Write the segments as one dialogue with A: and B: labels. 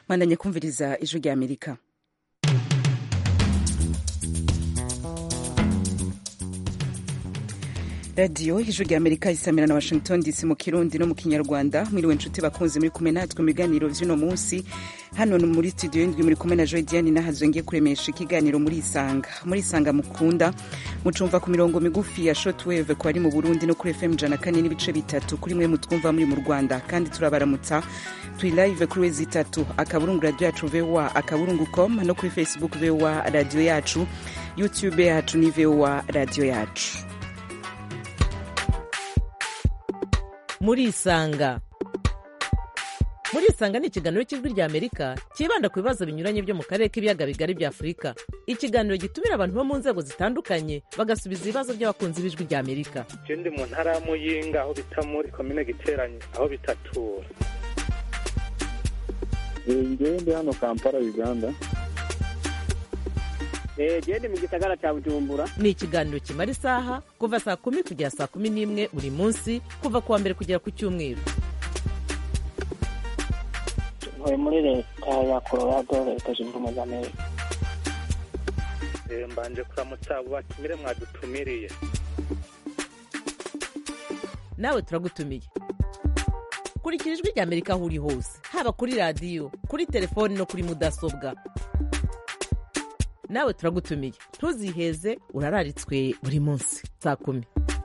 A: mwandanye kumviriza ijwi rya amerika radiyo ijwi rya amerika isamira na washington dc mu kirundi no mu kinyarwanda mwiriwe nshuti bakunze muri kumwe natwe mu biganiro vy'uno munsi hano muri studio y'indwi muri kumwe na joy diane nahazo ngiye kuremesha ikiganiro muri isanga muri isanga mukunda mucumva ku mirongo migufi ya shortwave ku bari mu burundi no kuri fm ijana kane n'ibice bitatu kuri mwe mutwumva muri mu rwanda kandi turabaramutsa turi live kuri wezi itatu akaburungu radio yacu voa akaburungu com no kuri facebook voa radio yacu youtube yacu ni voa radio yacu
B: murisanga murisanga ni ikiganiro cy'ijwi rya amerika cyibanda ku bibazo binyuranye byo mu karere k'ibiyaga bigari bya afurika ikiganiro gitumira abantu bo mu nzego zitandukanye bagasubiza ibibazo by'abakunzi b'ijwi rya amerika
C: je ndi mu ntara ya muyinga aho bita muri komine giteranye aho bitatura
D: ngewe ndi hano kampala uganda
E: gende mu gisagara cya bujumbura
B: ni ikiganiro kimara isaha kuva saa kumi kugera saa kumi n'imwe buri munsi kuva ku wa mbere kugera ku cyumweru
E: ntuye muri leta ya colorado leta zunze ubumwe za amerika
C: Eh, mbanje kuramutsa abo batumire mwadutumiriye
B: nawe turagutumiye kurikira ijwi rya amerika aho uri hose haba kuri radiyo kuri telefoni no kuri mudasobwa nawe turagutumiye ntuziheze urararitswe buri munsi saa kumi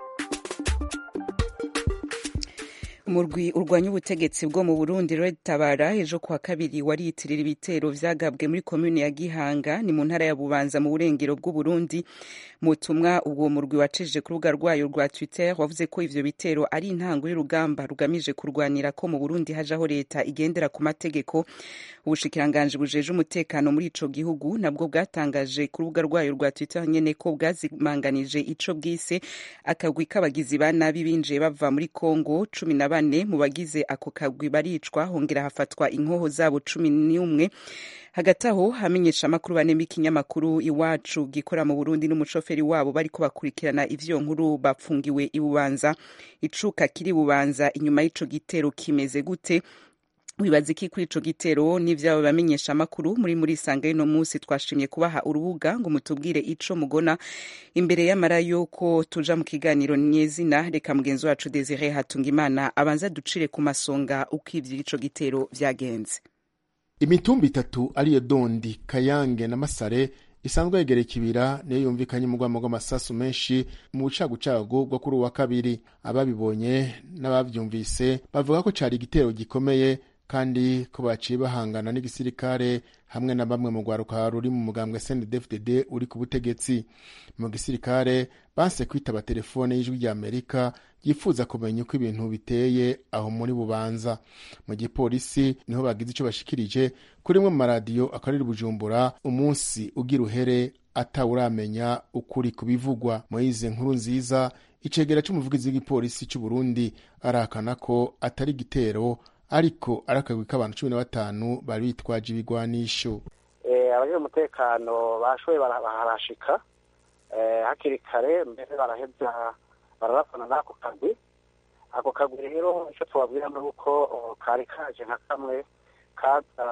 A: umurwi urwanya ubutegetsi bwo mu burundi red tabara ejo kuwa kabiri wariyitirira ibitero vyagabwe muri komune ya gihanga ni mu ntara ya bubanza mu burengero bw'uburundi mu butumwa ubwo murwi wacejeje ku rubuga rwayo rwa twitter wavuze ko ivyo bitero ari intango y'urugamba rugamije kurwanira ko mu burundi hajaho leta igendera ku mategeko ubushikiranganji bujeje umutekano muri ico gihugu nabwo bwatangaje ku rubuga rwayo rwa twitter nyene ko bwazimanganije ico bwise akagwi k'abagizi ba nabi binjiye bava muri congo cumi na bane mu bagize ako kagwi baricwa hongera hafatwa inkoho zabo cumi n'umwe hagati aho hamenyesha amakuru bane b'ikinyamakuru iwacu gikora mu burundi n'umushoferi wabo bariko bakurikirana ivyo nkuru bapfungiwe i bubanza icuka kiri bubanza inyuma y'ico gitero kimeze gute wibaza iki kuri ico gitero n'ivyabo bamenyesha amakuru muri muri sanga y'uno munsi twashimye kubaha urubuga ngo mutubwire ico mugona imbere y'amara yuko tuja mu kiganiro nyezina reka mugenzi wacu Desire Hatungimana abanza ducire ku masonga uko ivy'ico gitero vyagenze
F: imitumba itatu ariyo dondi kayange na masare isanzwe yegera ikibira niyo yumvikanye umugwamo rw'amasasu menshi mu bucagucagu bwo kuri uwa kabiri ababibonye n'abavyumvise bavuga ko cari igitero gikomeye kandi ko baciye bahangana n'igisirikare hamwe na bamwe mu rwaruka ruri mu mugambwe CNDD-FDD uri ku butegetsi mu gisirikare banse kwitaba telefone y'ijwi rya Amerika yifuza kumenya uko ibintu biteye aho muri bubanza mu gipolisi niho bagize ico bashikirije kuri mwe mu maradiyo akarere bujumbura umunsi ugira uhere atawuramenya ukuri kubivugwa moyize nkuru nziza icegera c'umuvugizi w'igipolisi c'u Burundi arahakana ko atari igitero ariko ari akagwi k'abantu cumi na batanu bari bitwaje ibigwanisho
E: abajejwe umutekano bashoboye baharashika hakiri kare mbere baraheza bararapana n'ako kagwi ako kagwi rero icyo tubabwira ni uko kari kaje nka kamwe kaza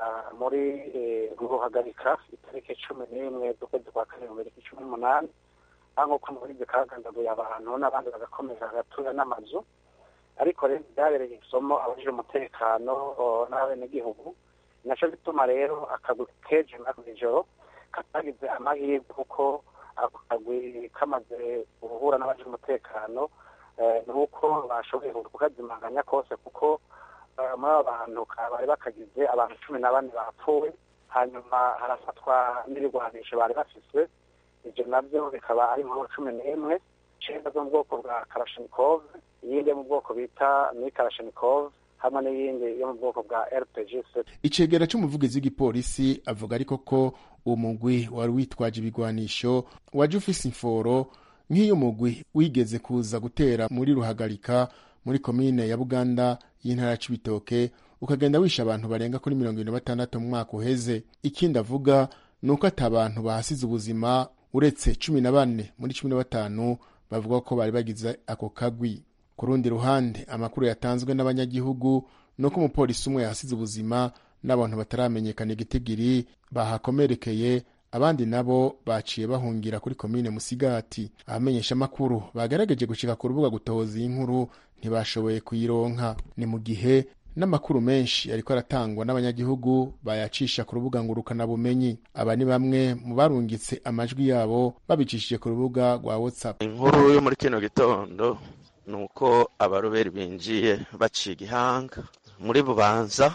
E: muri ruhagarika itariki cumi n'imwe z'ukwezi kwa kane mu bibiri cumi n'umunani aho nk'uko mubizi kagandaguye abantu n'abandi bagakomeza hagatuya n'amazu ariko rero byabereye isomo abajije umutekano n'abenegihugu naco bituma rero akagwi keje nako ijoro katagize amahirwe kuko ako kagwi kamaze guhura n'abajije umutekano ni uko bashoboye kukazimanganya kose kuko muri abo bantu bari bakagize abantu cumi na bane bapfuye hanyuma harafatwa n'ibigwanisho bari bafise ivyo navyo bikaba ari inkuru cumi n'imwe icenda zo mu bwoko bwa karashinikov iyindi yo mu bwoko bita ni karashinikov hamwe n'iyindi yo mu bwoko bwa rpg
F: icegera c'umuvugizi w'igipolisi avuga ariko ko uwo mugwi wari witwaje ibigwanisho waje ufise imforo nk'iyo mugwi wigeze kuza gutera muri ruhagarika muri komine ya buganda y'intara ya cibitoke ukagenda wisha abantu barenga kuri mirongo ibiri na batandatu mu mwaka uheze ikindi avuga ni uko ata bantu bahasize ubuzima uretse cumi na bane muri cumi na batanu bavuga ko bari bagize ako kagwi ku rundi ruhande amakuru yatanzwe n'abanyagihugu ni uko umupolisi umwe yahasize ubuzima n'abantu bataramenyekana igitigiri bahakomerekeye abandi nabo baciye bahungira kuri komine musigati abamenyesha amakuru bagerageje gushika ku rubuga gutohoza iyi nkuru ntibashoboye kuyironka ni mu gihe n'amakuru menshi ariko aratangwa n'abanyagihugu bayacisha ku rubuga ngurukanabumenyi aba ni bamwe mu barungitse amajwi yabo babicishije ku rubuga rwa whatsapp
G: inkuru yo muri kino gitondo ni uko abaroberi binjiye baciye igihanga muri bubanza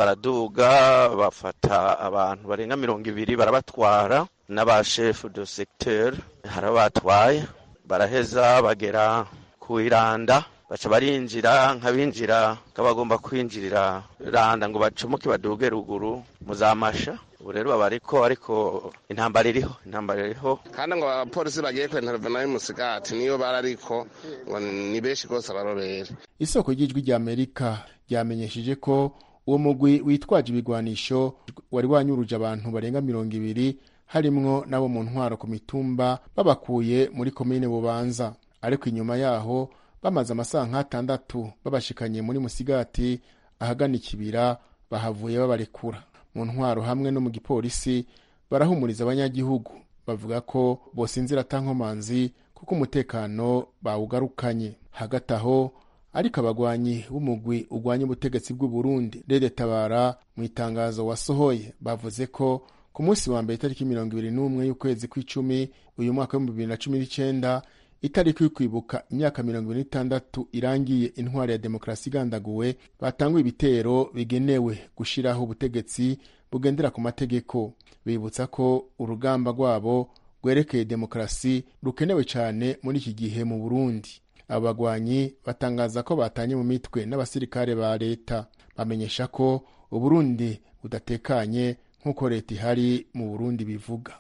G: baraduga bafata abantu barenga mirongo ibiri barabatwara n'abashefu de secteur harabatwaye baraheza bagera ku iranda baca barinjira nk'abinjira nk'abagomba kwinjirira randa ngo bacomoke baduge ruguru muzamasha ubu rero baba ariko ariko intambara iriho intambara iriho
H: kandi ngo abapolisi bagiye kwentervena y'umusigati niyo barariko ngo ni benshi rwose abarobera
F: isoko ry'ijwi rya amerika ryamenyesheje ko uwo mugwi witwaje ibigwanisho wari wanyuruje abantu barenga mirongo ibiri harimwo n'abo mu ntwaro ku mitumba babakuye muri komine bubanza ariko inyuma yaho bamaze amasaha nk'atandatu babashikanye muri musigati ahagana ikibira bahavuye babarekura mu ntwaro hamwe no mu gipolisi barahumuriza abanyagihugu bavuga ko bosinzira atankomanzi kuko umutekano bawugarukanye hagati aho ariko abagwanyi b'umugwi urwanya ubutegetsi bw'u Burundi Rede Tabara mu itangazo wasohoye bavuze ko ku munsi wa mbere itariki mirongo ibiri n'umwe y'ukwezi kw'icumi uyu mwaka w'ibihumbi bibiri na cumi n'icenda itariki yo kwibuka imyaka mirongo ibiri n'itandatu irangiye intwari ya demokarasi igandaguwe batanguye ibitero bigenewe gushiraho ubutegetsi bugendera ku mategeko bibutsa ko urugamba rwabo rwerekeye demokarasi rukenewe cyane muri iki gihe mu burundi abo bagwanyi batangaza ko batanye mu mitwe n'abasirikare ba leta bamenyesha ko uburundi budatekanye nk'uko leta ihari mu burundi bivuga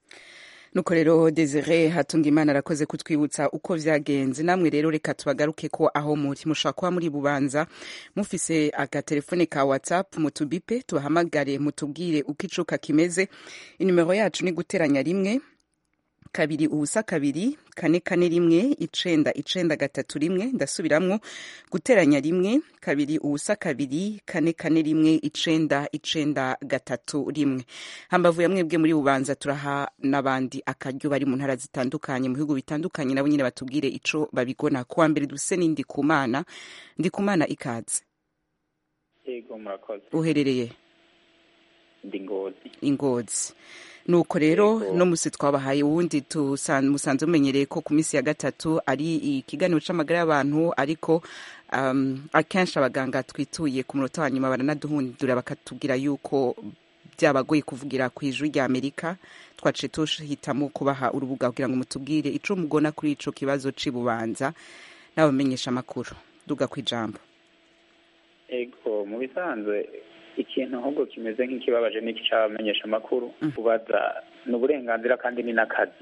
A: nuko rero desire hatunga imana arakoze kutwibutsa uko vyagenze namwe rero reka tubagaruke ko aho muri mushobora kuba muri bubanza mufise agatelefone ka whatsapp mutubipe tubahamagare mutubwire uko icuka kimeze inimero yacu ni guteranya rimwe kabiri ubusa kabiri kane kane rimwe icenda icenda gatatu rimwe ndasubiramwo guteranya rimwe kabiri ubusa kabiri kane kane rimwe icenda icenda gatatu rimwe hambavu ya mwebwe muri bubanza turaha n'abandi akaryo bari mu ntara zitandukanye mu bihugu bitandukanye nabo nyine batubwire ico babigona kuwa mbere duse ni ndikumana ndikumana ikaze
I: yego murakoze
A: uherereye
I: ndi ngozi
A: ingozi nuko rero no musi twabahaye uwundi musanze mumenyereye ko ku minsi ya gatatu ari ikiganiro c'amagara y'abantu ariko um, akenshi abaganga twituye ku munota wa nyuma baranaduhundura bakatubwira yuko byabagoye kuvugira ku ijwi rya amerika twaciye tuhitamo kubaha urubuga kugira ngo mutubwire ico mugona kuri ico kibazo c'ibubanza n'abamenyesha amakuru duga ku ijambo
I: ego mu bisanzwe ikintu ahubwo kimeze nk'ikibabaje n'iki cy'abamenyesha amakuru kubaza ni uburenganzira kandi ni n'akazi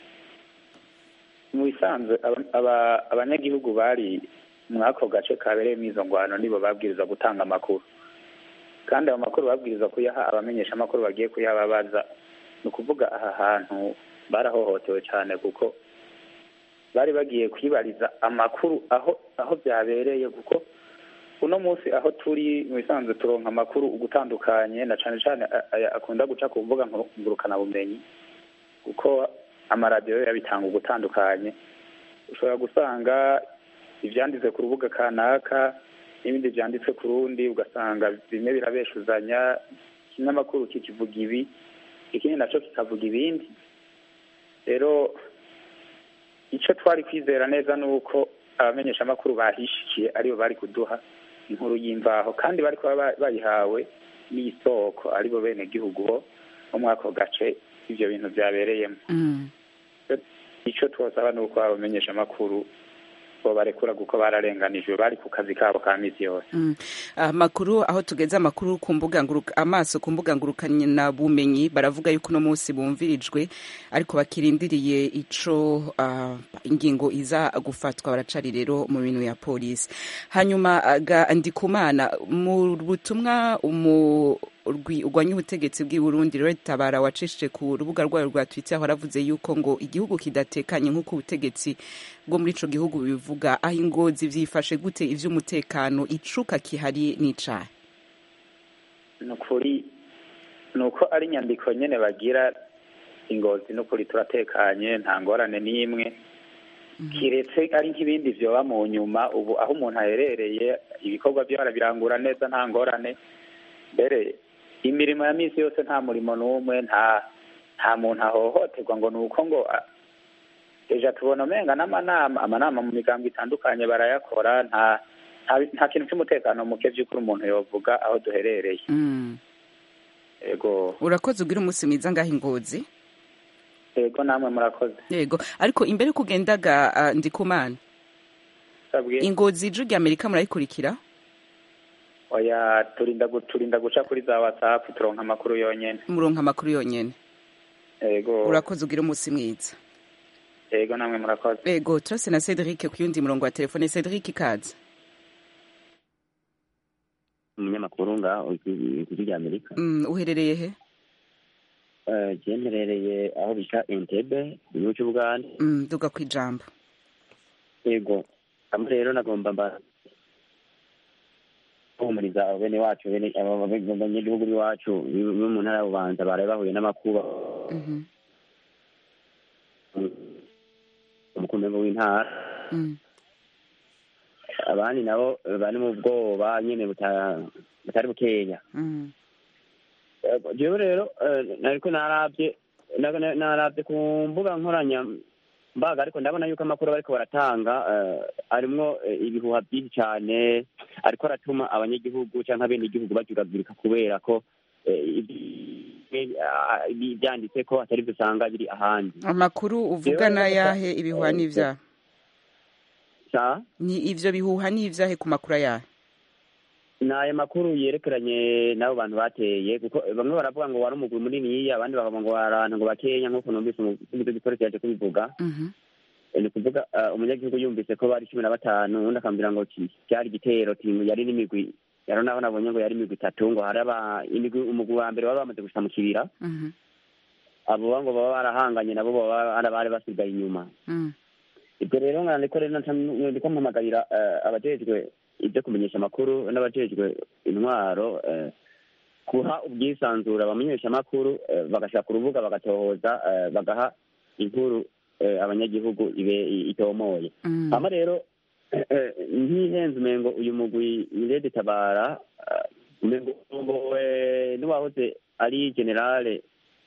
I: mu bisanzwe abanyagihugu bari muri ako gace kabereyemo izo ngwano nibo babwiriza gutanga amakuru kandi ayo makuru babwiriza kuyaha abamenyesha amakuru bagiye kuyababaza ni ukuvuga aha hantu barahohotewe cyane kuko bari bagiye kwibariza amakuru aho aho byabereye kuko uno munsi aho turi mu bisanzwe turonka amakuru ugutandukanye na cyane cyane akunda guca ku mbuga ngurukanabumenyi kuko amaradiyo yabitanga ugutandukanye ushobora gusanga ibyanditse ku rubuga kanaka n'ibindi byanditse ku rundi ugasanga bimwe birabeshuzanya ikinyamakuru kikivuga ibi ikindi nacyo kikavuga ibindi rero icyo twari kwizera neza ni uko abamenyeshamakuru bahishikiye aribo bari kuduha inkuru y'imvaho kandi bari kuba bayihawe n'isoko aribo bene gihugu bo muri ako gace ibyo bintu byabereyemo icyo twosaba ni uko abamenyesha amakuru bo barekura kuko bararenganijwe bari ku kazi kabo ka misi yose
A: amakuru aho tugeze amakuru ku mbuga amaso ku mbuga ngurukana bumenyi baravuga yuko uno munsi bumvirijwe ariko bakirindiriye ico ingingo iza gufatwa baracari rero mu bintu ya polisi hanyuma ndikumana mu butumwa urwanya ubutegetsi bw'i Burundi rero tabara wacishije ku rubuga rwayo rwa Twitter waravuze yuko ngo igihugu kidatekanye nk'uko ubutegetsi bwo muri ico gihugu bivuga aho ingozi vyifashe gute ivy'umutekano icuka kihari n'icaha
I: ni ukuri ni uko ari inyandiko nyine bagira ingozi ni ukuri turatekanye nta ngorane n'imwe kiretse ari nk'ibindi byoba mu nyuma ubu aho umuntu aherereye ibikorwa byo arabirangura neza nta ngorane mbere imirimo ya minsi yose nta murimo n'umwe nta nta muntu ahohoterwa ngo ni uko ngo a- ejo tubona umenga n'amanama amanama mu migambo itandukanye barayakora nta nta- nta kintu cy'umutekano muke by'ukuri umuntu yovuga aho duherereye
A: Mm.
I: yego
A: urakoze ugira umunsi mwiza ngaho ingozi
I: yego namwe murakoze
A: yego ariko imbere yuko ugendaga uh, ndikumana
I: sabwe
A: ingozi ijwi rya amerika murayikurikira
I: oya turinda gu- turinda guca kuri za whatsapp turonka amakuru yonyene
A: muronka amakuru yonyene
I: yego
A: urakoze ugira umunsi mwiza
I: yego namwe murakoze
A: yego turase na cedric ku yundi murongo wa telefone cedric ikaze
J: umunyamakuru ngaho ijwi rya amerika
A: mm, uherereye he
J: Eh, je mperereye aho bita entebe mu gihugu cy'ubugande
A: mm, duga ku ijambo
J: yego hamwe rero nagomba mba guhumuriza abo bene wacu bene abo banyagihugu b'iwacu bo mu ntara ya bubanza baraye bahuye n'amakuba
A: Mhm,
J: umukumbi w'intara
A: mm,
J: abandi nabo eh, bari mu bwoba nyene buta- butari bukeya
A: mm,
J: Yego, jewe rero eh, nariko naravye na- na- naravye ku mbuga nkoranya mbaga ariko ndabona yuko amakuru bariko baratanga eh, arimwo eh, ibihuha byinshi cane ariko aratuma abanyagihugu canke abenegihugu bajuragurika kubera ko eh, ibi- ah, ibi- ivyanditse ko atari vyo usanga biri ahandi
A: amakuru uvuga
J: Jewe
A: n'ayahe ibihuha
J: eh,
A: n'ivyaha
J: sa
A: ni ivyo bihuha n'ivyahe ku makuru ayahe
J: ni aya makuru yerekeranye n'abo bantu bateye kuko bamwe baravuga ngo wari umugwi muniniya abandi bakavuga ngo wari abantu ngo bakenya nk'uko numvise umuvugizi w'igipolisi yaje kubivuga
A: Mhm,
J: Eh, ni ukuvuga eh, umunyagihugu yumvise ko bari cumi na batanu undi akambwira ngo ki- cyari igitero ti yari n'imigwi yaro naho nabonye ngo yari imigwi itatu ngo hari aba imigwi umugwi wa mbere baba bamaze gushika mu kibira
A: mhm,
J: abo ngo baba barahanganye nabo baba ari abari basigaye inyuma
A: mm,
J: ibyo rero nkandiko rero nca- ndiko mpamagarira eh, abajejwe ibyo kumenyesha amakuru n'abajejwe intwaro eh, guha ubwisanzure abamenyesha amakuru eh, bagashaka urubuga bagatohoza eh, bagaha inkuru eh, abanyagihugu ibe itomoye
A: mm.
J: hama rero eh, eh, ntihenze umengo uyu mugwi irede tabara eh, umengo urongowe n'uwahoze ari generale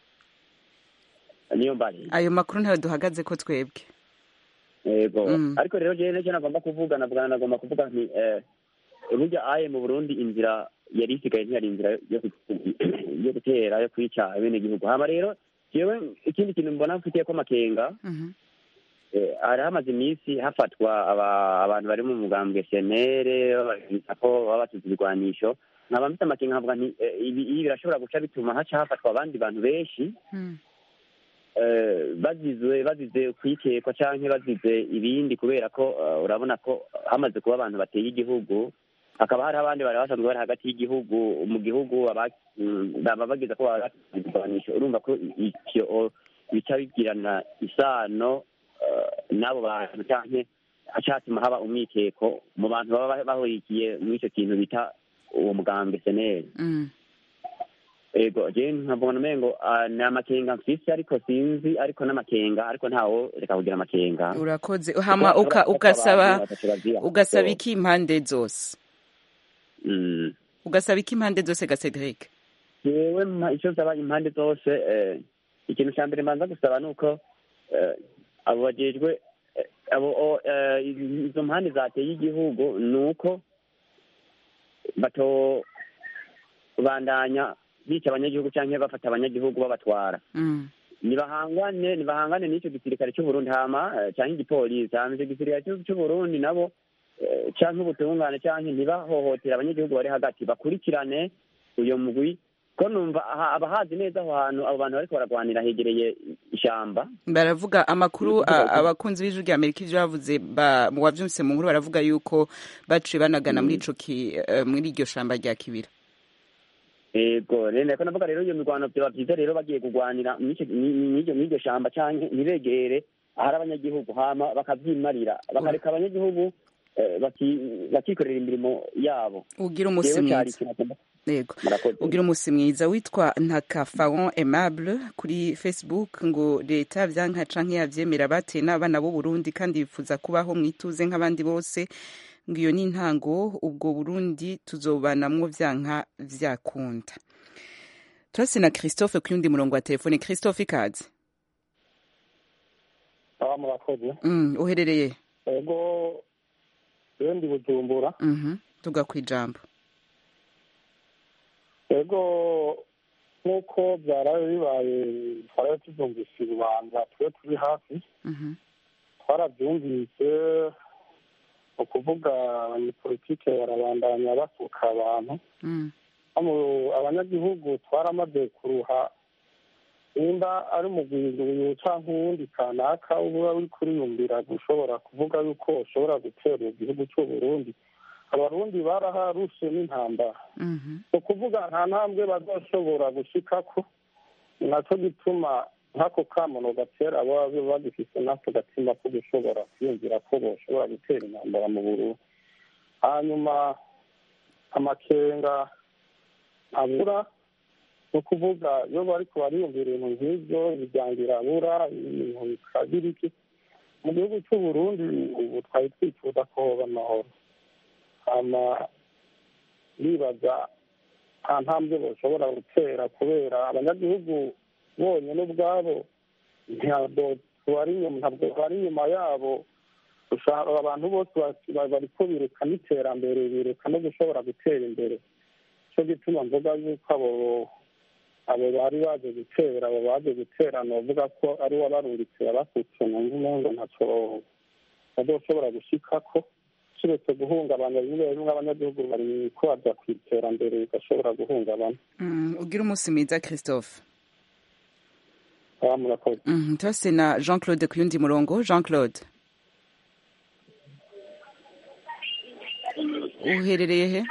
J: niyo mbari
A: ayo makuru ntayo duhagaze ko twebwe
J: yego
A: Mm.
J: ariko rero jewe nicyo nagomba kuvuga navuga nagomba kuvuga nti eh, burya aye mu burundi inzira yari isigaye ntiyari inzira yo ku- yo gutera yo kwica abenegihugu hama rero jewe ikindi kintu mbona mfitiyeko amakenga
A: Mhm,
J: eh, hari hamaze iminsi hafatwa aba- abantu bari mu mugambwe senere bababwira ko baba batuze ibigwanisho nkaba mfite amakenga nkavuga nti eh, ibi ibi birashobora guca bituma haca hafatwa abandi bantu benshi
A: mm,
J: eh, bazizwe bazize kwikekwa canke bazize ibindi kubera ko eh, urabona ko hamaze kuba abantu bateye igihugu hakaba hari abandi bari basanzwe bari hagati y'igihugu mu gihugu aba- mm, baba bagize ko babaganisha urumva ko icyo bica bigirana isano eh, n'abo bantu canke acatuma haba umwikeko mu bantu baba bahurikiye muri ico kintu bita uwo mugambi seneri
A: mm.
J: ego je nkabona umengo ah, ni amakenga mfise ariko sinzi ariko n'amakenga ariko ntawo reka kugira amakenga
A: urakoze hama uka- ugasaba ugasaba iki impande zose
J: Mm.
A: ugasaba iki impande zose ga cedric
J: jewe mpa- ico nsaba impande zose eh, ikintu ca mbere mbanza gusaba ni uko eh, abo bajejwe eh, abo o- eh, izo mpande zateye igihugu ni uko batobandanya bica abanyagihugu canke bafata abanyagihugu babatwara
A: Mm,
J: nibahangane nibahangane n'ico gisirikare c'uburundi hama eh, canke igipolisi hama ico gisirikare c'u- c'uburundi nabo eh, canke ubutungane canke ntibahohotera abanyagihugu bari hagati bakurikirane uyo mugwi ko numva aha- abahazi neza aho hantu abo bantu bariko baragwanira hegereye ishamba
A: baravuga amakuru a- abakunzi b'ijwi rya amerika ivyo bavuze ba- mu wavyumvise mu nkuru baravuga yuko baciye banagana muri ico ki- eh, muri iryo shamba rya kibira
J: ego rero nako navuga rero iyo mirwano vyoba vyiza rero bagiye kugwanira mw'ico- mw'iryo mw'iryo shamba canke ntibegere ahari abanyagihugu hama bakavyimarira bakareka abanyagihugu eh, baki- bakikorera imirimo yabo
A: ugira umunsi
J: Jewe cyari
A: mwiza
J: ikintu agomba
A: yego
J: murakoze
A: ugira umunsi mwiza witwa ntakafaron aimable kuri facebook ngo leta vyanka canke yavyemera bateye n'abana b'u burundi kandi bifuza kubaho mwituze nk'abandi bose ngo iyo ni intango ubwo burundi tuzobanamwo vyanka vyakunda turase na christophe ku yundi murongo wa telefone christophe ikaze
K: aba murakoze
A: mm, uherereye
K: ego rero ndi bujumbura
A: mhm tuga kwijambo
K: ego nk'uko byaraye bibaye twaraye tubyumvise urubanza twe turi hafi
A: mhm
K: twarabyumvise ni ukuvuga abanyepolitike barabandanya basuka abantu
A: mm.
K: hano abanyagihugu twaramaze kuruha nimba ari umugwiguyu cyangwa uwundi kanaka uba uri kuriyumvira gushobora kuvuga yuko ushobora gutera igihugu cy'u Burundi abarundi baraharushe n'intambara
A: mhm
K: ni ukuvuga nta ntambwe bazoshobora gushikako ni nacyo gituma nk'ako kamono gatera baba bagifise n'ako gatima ko gushobora kwiyumvira ko boshobora gutera intambara mu Burundi hanyuma amakenga abura ni ukuvuga iyo bariko bariyumvira ibintu nk'ibyo imiryango irabura ibintu bikagira iki mu gihugu cy'u Burundi ubu twari twifuza ko hoba amahoro hama bibaza nta ntambwe bashobora gutera kubera abanyagihugu bonyine ubwabo ntabwo bari inyuma ntabwo bari inyuma yabo ushaka abantu bose basi- bariko bireka n'iterambere bireka no gushobora gutera imbere cyo gituma mvuga yuko abo abo bari baje gutera abo baje gutera novuga ko ari uwabarungitse yabasutse mu ngo ntacyo bazoshobora gushikako kiretse guhungabana bimwe bimwe abanyagihugu bari ko baja ku iterambere bigashobora guhungabana
A: mm. ugira umunsi mwiza christophe
K: aba murakoze
A: mhm turase na jean claude ku yundi murongo jean claude uherereye he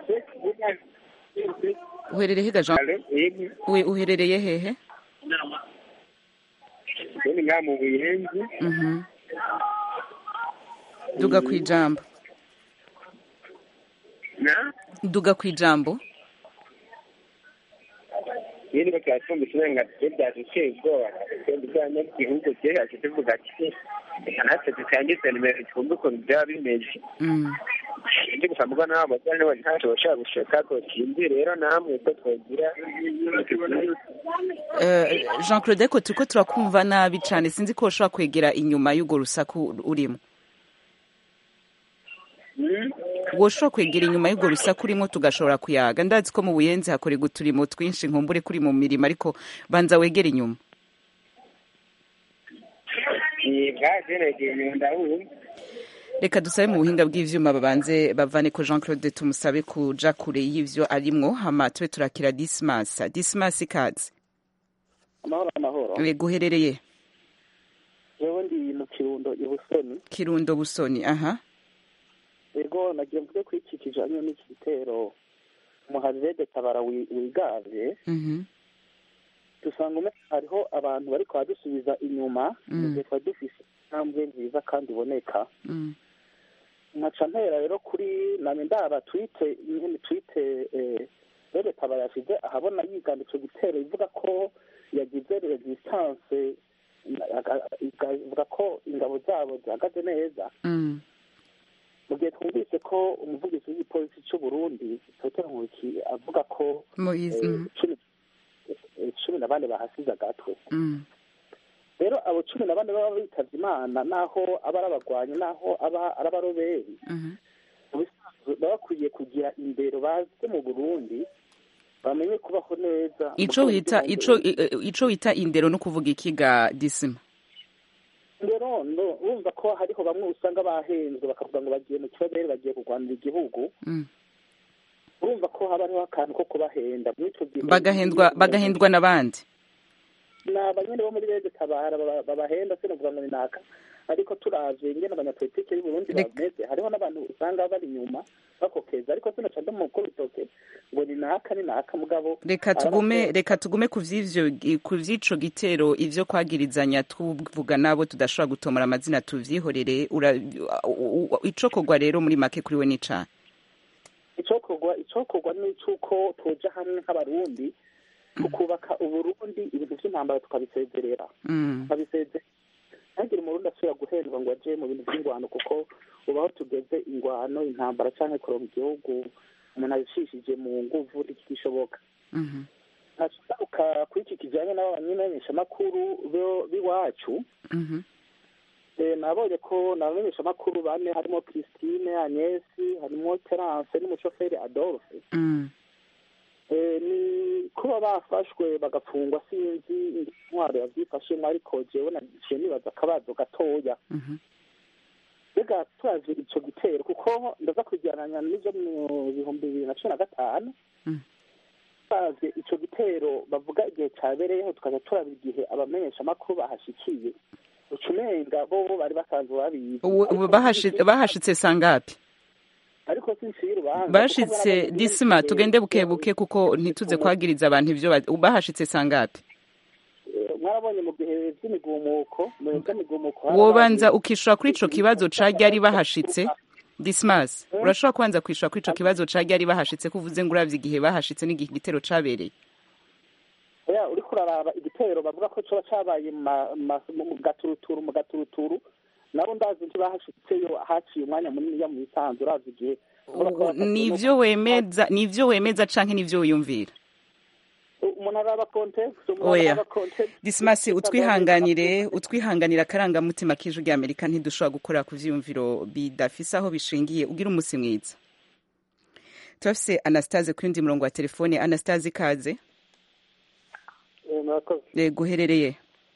A: uherereye he ga jean we uherereye hehe
L: ni nka mu buyenzi
A: mhm duga kwijambo
L: na
A: duga kwijambo
L: iyo niba twatumbise uburenganzira byaduteye ubwoba twebwe bw'abanyagihugu cyerekeje tuvuga ati reka natwe dutangize nimero twumve ukuntu byaba bimeze
A: mm.
L: ndi gusa mbwa nawe amajyana niba ntacyo bashaka gushaka ko sinzi rero namwe ko twagira
A: Eh, jean claude ariko turiko turakumva nabi cane sinzi ko ushobora kwegera inyuma y'urwo rusaku urimo woshobora kwegera inyuma y'urwo rusaku urimo tugashobora kuyaga ndazi ko mu buyenzi hakorerwa uturimo twinshi nkumbure kuri mu mirimo ariko banza wegere inyuma
L: bwagenegeye inyuma ndabumva
A: reka dusabe mu buhinga bw'ivyuma babanze bavane ko jean claude tumusabe kuja kure y'ivyo arimwo hama tube turakira dismas dismas ikaze
M: amahoro amahoro
A: yego uherereye
M: jewe ndi mu kirundo i busoni
A: kirundo busoni aha
M: ego nagira mvuge ko iki kijanye n'iki gitero umuharire tabara wi- wigavye
A: mhm
M: dusanga ume hariho abantu bariko badusubiza inyuma
A: Mm.
M: mu gihe twari dufise intambwe nziza kandi iboneka
A: mm.
M: nkaca mpera rero kuri name ndaba twite nyene twite eh, rero tabara yashize ahabona yigana ico gitero ivuga ko yagize resistance aga- ikavuga ko ingabo zabo zihagaze neza
A: Mm.
M: mu gihe twumvise ko umuvugizi w'igipolisi cy'u Burundi Dr Nkuki avuga ko
A: Moise,
M: eh,
A: mhm.
M: cumi eh, cumi na bane bahasize agatwe
A: Mm.
M: rero abo cumi na bane baba bitavye imana naho aba ari abagwanyi naho aba ari abaroberi
A: Mhm.
M: mu bisanzwe baba bakwiye kugira indero baze mu Burundi bamenye kubaho neza
A: ico wita ico i- i- ico wita indero no kuvuga ikiga disima
M: rero no urumva ko hariho bamwe usanga bahenzwe bakavuga ngo bagiye mu kiroberi bagiye kurwanira igihugu
A: Mm.
M: urumva ko haba hariho akantu ko kubahenda muri ico gihe
A: bagahendwa bagahendwa n'abandi
M: ni abanyene bo muri rege tabara baba- babahenda se novuga ngo ni naka ariko turavye ingene abanyapolitike y'uburundi bameze hariho n'abantu usanga bari inyuma bakokeza ariko sino ca ndamukuru bitoke ngo ni naka ni naka mugabo
A: reka tugume reka tugume ku vy'ivyo ku vy'ico gitero ivyo kwagirizanya tuvuga nabo tudashobora gutomora amazina tuvyihorere ura- u- u- icokorwa rero muri make kuri we ni cane
M: icokorwa icokorwa ni icuko tuja hamwe nk'abarundi tukubaka uburundi ibintu vy'intambara tukabisezerera
A: Mm.
M: tukabisezerera ntagire umurundi asubira guhendwa ngo aje mu bintu vy'ingwano kuko ubu aho tugeze ingwano intambara canke kuronka igihugu umuntu abishishije mu nguvu ntigishoboka
A: Mhm.
M: nashaka kuri iki kijanye n'abamenyeshamakuru bo- b'iwacu
A: Mhm.
M: Eh, nabonye ko n'abamenyeshamakuru bane harimo christine agnesi harimo terence n'umushoferi adolphe
A: Mm.
M: Eh, ni kuba bafashwe bagafungwa sinzi intwaro yavyifashemwo ariko jewe naciye nibaza akabazo gatoya
A: Mhm.
M: mbega turavye ico gitero kuko ndaza kujyananya n'ivyo mu bihumbi bibiri na cumi na gatanu
A: Mm.
M: turavye ico gitero bavuga igihe cabereyeho tukaza turaba igihe abamenyeshamakuru bahashikiye ucumenga bo bari basanzwe babizi
A: Ubu- ubu bahashi- bahashitse sangapi
M: ariko sinshira urubanza
A: bashitse disima tugende buke buke kuko ntituze kwagiriza abantu ivyo ba- bahashitse sangapi
M: Eh, mwarabonye mu bihe vy'imigumuko mu bihe vy'imigumuko hari
A: wobanza
M: abantu-
A: ukishura kuri ico kibazo ca ryari bahashitse dismas urashobora kubanza kwishura kuri ico kibazo ca ryari bahashitse ko uvuze ngo uravye igihe bahashitse n'igihe igitero cabereye
M: oya uriko uraraba igitero bavuga ko coba cabaye mu ma- ma- mu gaturuturu mu gaturuturu nabo ndazi ntibahashitseyo haciye umwanya munini ya mu isanzu urazi igihe
A: Ubu nivyo wemeza nivyo wemeza canke nivyo wiyumvira
M: umuntu araba context umuntu
A: oya
M: araba context
A: dismas utwihanganire utwihanganira akarangamutima k'ijwi rya amerika ntidushobora gukora ku vyiyumviro bidafise aho bishingiye ugira umusi mwiza turafise anastase ku yundi murongo wa telefone anastase ikaze
C: Eh, murakoze
A: Eh, guherereye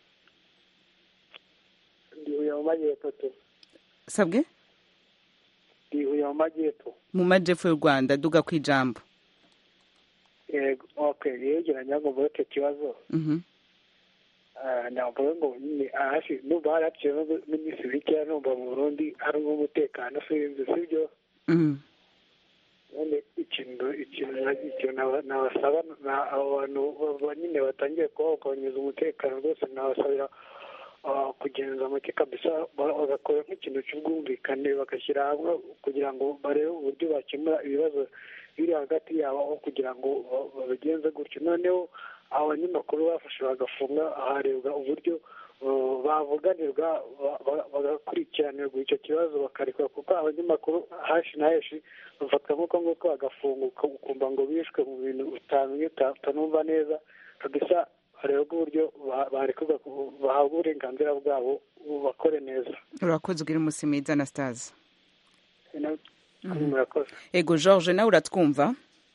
C: ndihuye mu majyepfo tu
A: sabwe
C: ndihuye mu majyepfo
A: mu majepfo y'u rwanda duga ku ijambo
C: yego okay yegeranya ngo mvuge icyo kibazo
A: Mhm.
C: Ah, navuga ngo nyine ahashi numva haraciye n'iminsi mikeya numva mu burundi hari umutekano usinzi sibyo
A: Mhm.
C: none ikintu ikintu ikintu naba- nabasaba na- abo bantu ba- ba- nyine batangiye kubahungabanyiriza umutekano rwose nabasabira ah, kugenza make kabisa ba- bagakora nk'ikintu cy'ubwumvikane bagashyira hamwe kugira ngo barebe uburyo bakemura ibibazo biri hagati yabo aho kugira ngo ba- babigenze gutyo noneho abanyamakuru bafashe bagafunga harebwa uburyo uh, bavuganirwa ba- ba- bagakurikiranirwa icyo kibazo bakarekwa kuko abanyamakuru hashi na heshi bafatwa nk'uko nguko bagafunga uka- ukumva ngo bishwe mu bintu utamenye uta- utanumva neza kabisa harebwa uburyo ba- barekurwa ku- bahabwa uburenganzira bwabo bakore neza
A: urakoze ugira umusi mwiza anastase
C: murakoze
A: ego george nawe uratwumva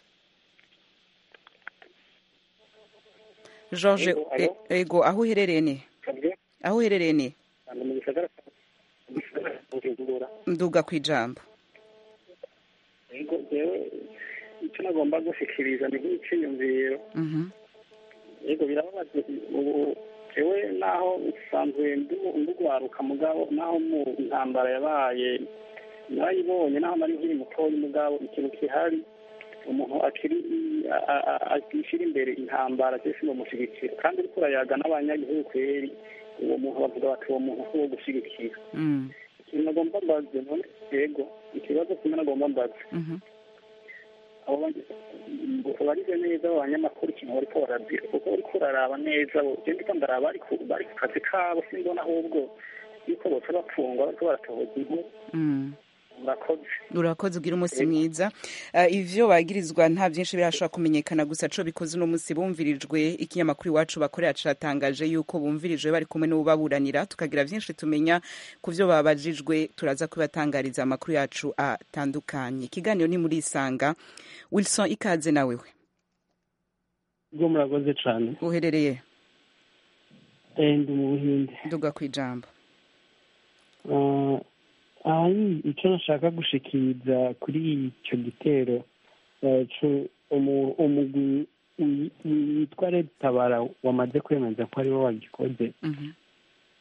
A: george
C: Ego, alo?
A: e- ego aho uherereye ni aho uherereye ni
C: mu gisagara mu gisagara cya Bujumbura
A: nduga ku ijambo
N: yego jewe icyo nagomba gushikiriza ni nk'iciyumviro
A: Mhm.
N: yego birababaje ubu jewe naho nsanzwe ndu- ndugwaruka mugabo naho mu ntambara yabaye narayibonye naho nari nkiri mutoya mugabo ikintu kihari umuntu akiri a- a- a- akishyira imbere intambara cyose bamushyigikira kandi uriko urayaga n'abanyagihugu kweri uwo muntu bavuga bati uwo muntu si uwo gushyigikira
A: Mm.
N: ikintu nagomba mbaze none yego ikibazo kimwe nagomba mbaze
A: Mhm.
N: abo ngo barize neza abo banyamakuru ikintu bariko barabwira kuko uriko uraraba neza bo je ndiko ndaraba bari ku bari ku kazi kabo simbona ahubwo yuko boca bapfungwa bariko baratohoza inkuru
A: Mm.
N: murakoze
A: urakoze ugira umunsi mwiza Eh, ivyo bagirizwa nta vyinshi birashobora kumenyekana gusa co bikoze uno munsi bumvirijwe ikinyamakuru iwacu bakorera catangaje yuko bumvirijwe bari kumwe n'ubaburanira tukagira vyinshi tumenya ku vyo babajijwe turaza kubatangariza amakuru yacu atandukanye ikiganiro ni muri isanga wilson ikaze nawewe
O: bwo murakoze cyane
A: uherereye
O: Eh, ndi mu buhinde
A: nduga ku ijambo
O: Ah, ahari icyo nashaka gushikiriza kuri icyo gitero eh, cu- umu- umugwi wi- witwa red tabara wamaze kwemeza ko ariwo wagikoze
A: Mhm.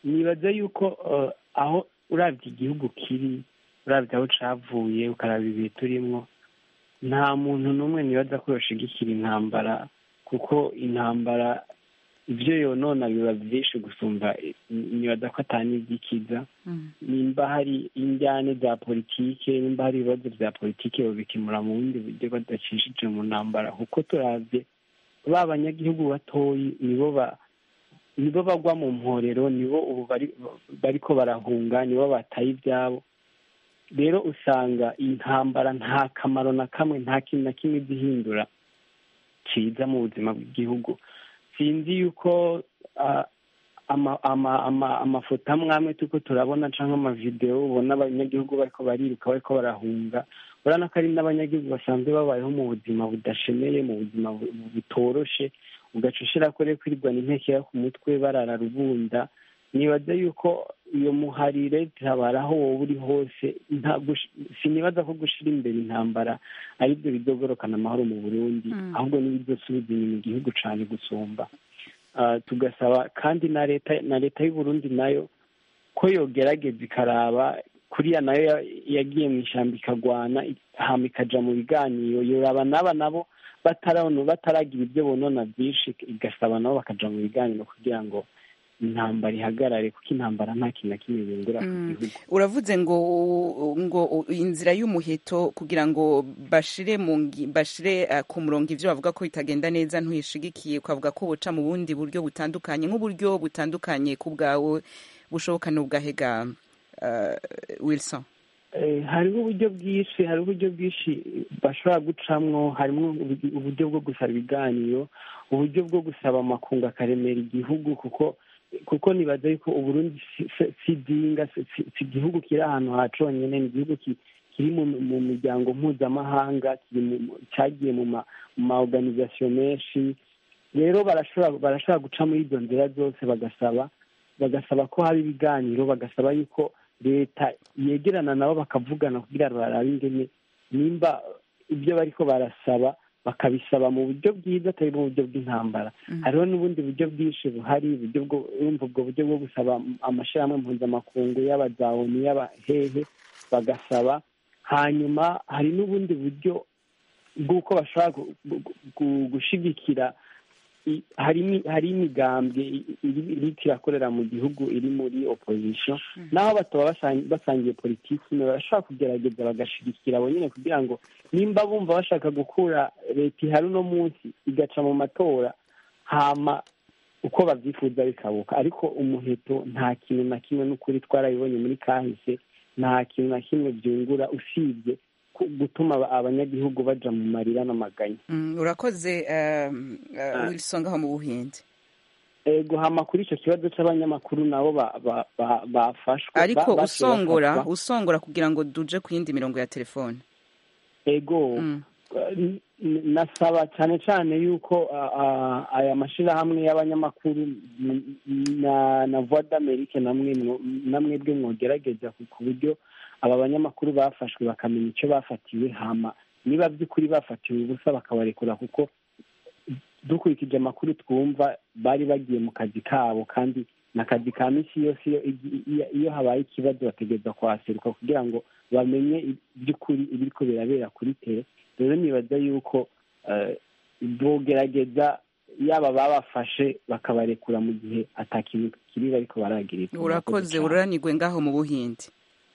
O: nibaza yuko eh, aho urabye igihugu kiri urabye aho cavuye ukaraba ibihe turimwo nta muntu n'umwe nibaza ko yoshigikira intambara kuko intambara ibyo yonona biba byinshi gusumba nibaza ko atani ibyikiza nimba hari injyane za politike nimba hari ibibazo bya politike babikemura mu bundi buryo badacishije mu ntambara kuko turabye ba banyagihugu batoyi nibo ba nibo bagwa mu mporero nibo ubu bari bariko barahunga nibo bataye ibyabo rero usanga intambara nta kamaro na kamwe nta kintu na kimwe zihindura cyiza mu buzima bw'igihugu sinzi yuko ah, ama- ama- ama- amafoto amwe amwe turiko turabona cyangwa amavidewo ubona abanyagihugu bariko bariruka bariko barahunga urabona ko ari n'abanyagihugu basanzwe babayeho mu buzima budashemeye mu buzima bu- butoroshe ugaca ushira ko rero kwirwana intekera ku mutwe barara rubunda nibaza yuko iyo muharire tabara aho wowe uri hose nta gush- sinibaza ko gushira imbere intambara ari byo bizogorokana amahoro mu burundi
A: Mm.
O: ahubwo n'ibizosubiza inyuma igihugu cane gusumba Ah, tugasaba kandi na leta na leta y'u Burundi nayo ko yogerageza ikaraba kuriya nayo ya- yagiye mu ishyamba ikagwana hama ikaja mu biganiro yoraba n'aba nabo batarabona bataragira ibyo bonona byinshi igasaba nabo bakaja mu biganiro kugira ngo intambara ihagarare kuko intambara nta kintu na kimwe bingura ku
A: Mm.
O: gihugu
A: uravuze ngo ngo inzira y'umuheto kugira ngo bashire mu ngi- bashire uh, ku murongo ivyo bavuga ko bitagenda neza ntuyishigikiye ukavuga ko buca mu bundi buryo butandukanye nk'uburyo butandukanye ku bwawe bushoboka n'ubwahega uh, wilson
O: Eh, hariho uburyo bwinshi hariho uburyo bwinshi bashobora gucamwo harimo uburyo- uburyo bwo gusaba ibiganiro uburyo bwo gusaba amakungu akaremera igihugu kuko kuko nibaza yuko uburundi si- si- si dinga si si- si igihugu kiri ahantu haconyene ni igihugu ki- kiri mu mu miryango mpuzamahanga kiri mu- mu- cagiye mu ma mu ma organisation menshi rero barashobora barashobora guca muri izo nzira zose bagasaba bagasaba ko haba ibiganiro bagasaba yuko leta yegerana nabo bakavugana kugira ngo barabe ingene nimba ibyo bariko barasaba bakabisaba mu buryo bwiza atari mu buryo bw'intambara hariho n'ubundi buryo bwinshi buhari uburyo bwo urumva ubwo buryo bwo gusaba amashyirahamwe mpuzamakungu y'abazawoni y'abahehe bagasaba hanyuma hari n'ubundi buryo bw'uko bashobora gu- gu- gu- gushigikira i- hari imi- hari imigambwe i- iri- iriko irakorera mu gihugu iri muri opposition naho bataba basan- basangiye politiki imwe barashobora kugerageza bagashigikira abo nyene kugira ngo nimba bumva bashaka gukura leta ihari uno munsi igaca mu matora hama uko babyifuza bikabuka ariko umuheto nta kintu na kimwe n'ukuri twarabibonye muri kahise nta kintu na kimwe byungura usibye ku- gutuma aba- abanyagihugu baja mu marira n'amaganya
A: Mm, urakoze um, uh,
O: Ah.
A: wilson ngaho mu buhindi
O: ego hama kuri icyo kibazo c'abanyamakuru nabo ba- ba- ba- bafashwe
A: ariko
O: ba- baciye
A: usongora
O: bafatwa.
A: usongora kugira ngo duje ku yindi mirongo ya telefone
O: ego n- n- nasaba cyane cyane yuko ah, ah, aya mashyirahamwe y'abanyamakuru n- na na voix d'amerique namwe mwo- namwebwe mwogerageza ku ku buryo aba banyamakuru bafashwe bakamenya icyo bafatiwe hama niba by'ukuri bafatiwe ubusa bakabarekura kuko dukurikije amakuru twumva bari bagiye mu kazi kabo kandi ni akazi ka misi yose iyo iyo- iyo habaye ikibazo bategereza kuhaseruka kugira ngo bamenye iby'ukuri ibiriko birabera kuri tere rero nibaza yuko eh, bogerageza yaba babafashe bakabarekura mu gihe atakintu kiri bariko baragirizwa
A: urakoze ururanirwe ngaho mu buhindi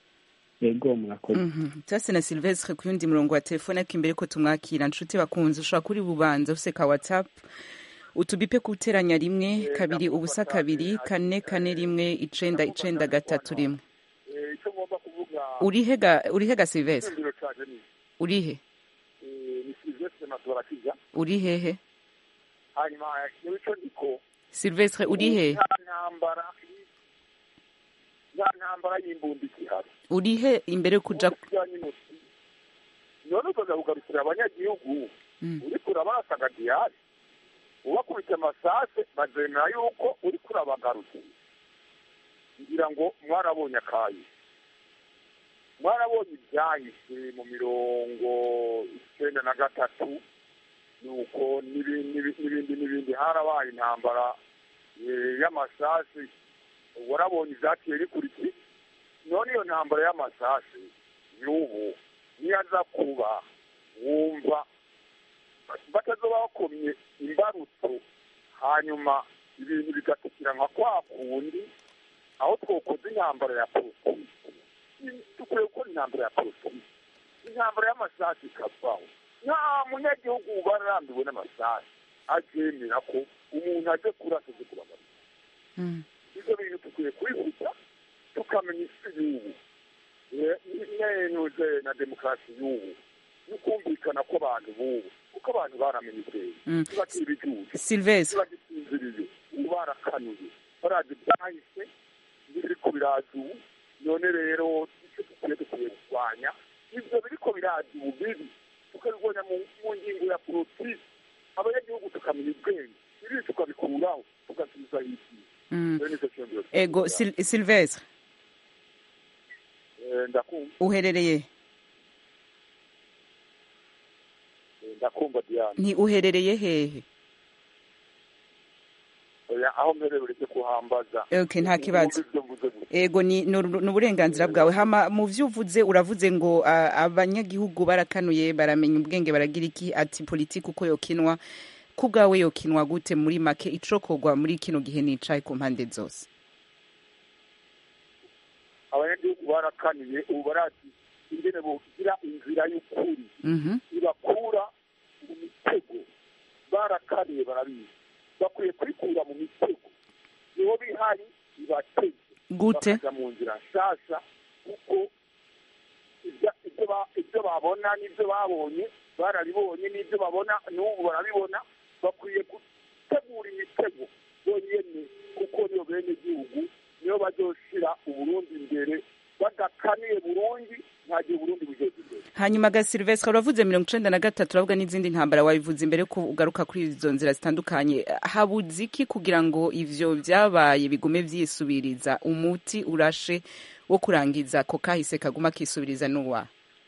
O: yego murakoze
A: Mhm. Tasi na Silvestre ku yundi murongo wa telefone ariko imbere ko tumwakira nshuti bakunze ushobora kuri bubanza ufise ka WhatsApp utubipe kuteranya rimwe kabiri ubusa kabiri kane kane rimwe icenda icenda gatatu rimwe
P: icyo ngomba kuvuga
A: urihega urihega Silvestre
P: icyumviro cyane ni
A: urihe
P: eh, ni silvestre masora kijya
A: urihehe
P: hanyuma yewe icyo ndiko
A: Silvestre urihe
P: nta ntambara nta ntambara y'imbunda ikihari
A: urihe imbere yo kuja
P: kijyanye n'uti none ukaza kugarukira abanyagihugu
A: Mm.
P: uriko urabasaga diyari ubakubita amasase bazemera yuko uriko urabagarukira ngira ngo mwarabonye akayi mwarabonye ibyahise mu mirongo icyenda na gatatu nuko n'ibindi n'ibindi n'ibindi harabaye intambara eh, y'amasasi warabonye ivyateye bikurikiye none iyo ntambara y'amasasi y'ubu niyo aza kuba wumva batazoba bakomye imbarutso hanyuma ibintu bigatukira nka kwa kundi aho twokoze intambara ya politiki dukwiye gukora intambara ya politiki intambara y'amasasu ikavaho nta munyagihugu uba arambiwe n'amasasu abyemera ko umuntu aje kurasa aje kubabarira ibyo bintu dukwiye kubivuga tukamenya isi y'ubu nenuze na demokarasi y'ubu n'ukumvikana kw'abantu b'ubu kuko abantu baramenye ubwenge ntibakiri ibijuju
A: Sylvestre.
P: ntibagisinziriye ubu barakanuye barazi byahise biriko biraza ubu none rero icyo dukwiye dukwiye kurwanya ibyo biriko biraza ubu bibi tukabibona mu mu ngingo ya politiki abanyagihugu tukamenya ubwenge ibi tukabikuraho tugasubiza hisi
A: Mm.
P: rero nicyo cyongero
A: ego Sil- Sylvestre
P: ndakumva
A: uherereye
P: eh, ndakumva diane
A: nti uherereye hehe
P: oya aho mperewe ureke kuhambaza
A: Okay, nta kibazo.
P: Mwumve ibyo mvuze gusa.
A: ego ni ni uru- ni uburenganzira bwawe hama mu vyo uvuze uravuze ngo ah, abanyagihugu barakanuye baramenya ubwenge baragira iki ati politiki uko yokinwa ku bwawe yokinwa gute muri make icokorwa muri kino gihe nicaye ku mpande zose
P: abanyagihugu barakaniye ubu barazi ingene bogira inzira y'ukuri
A: Mhm.
P: ibakura mu mitego barakaniye barabizi bakwiye kwikura mu mitego niho bihari ibatege
A: Gute?
P: bakaja mu nzira nshasha kuko ibya- ibyo ba- ibyo babona n'ibyo babonye barabibonye n'ibyo babona n'ubu barabibona bakwiye gutegura imitego bonyene kuko niyo bene gihugu niyo bazoshira uburundi imbere badakaniye burundi nta gihe uburundi bugeze imbere
A: hanyuma ga Sylvestre uravuze mirongo icenda na gatatu uravuga n'izindi ntambara wabivuze imbere ko ugaruka kuri izo nzira zitandukanye habuze iki kugira ngo ivyo vyabaye bigume vyisubiriza umuti urashe wo kurangiza ko kahise kaguma kisubiriza n'uwa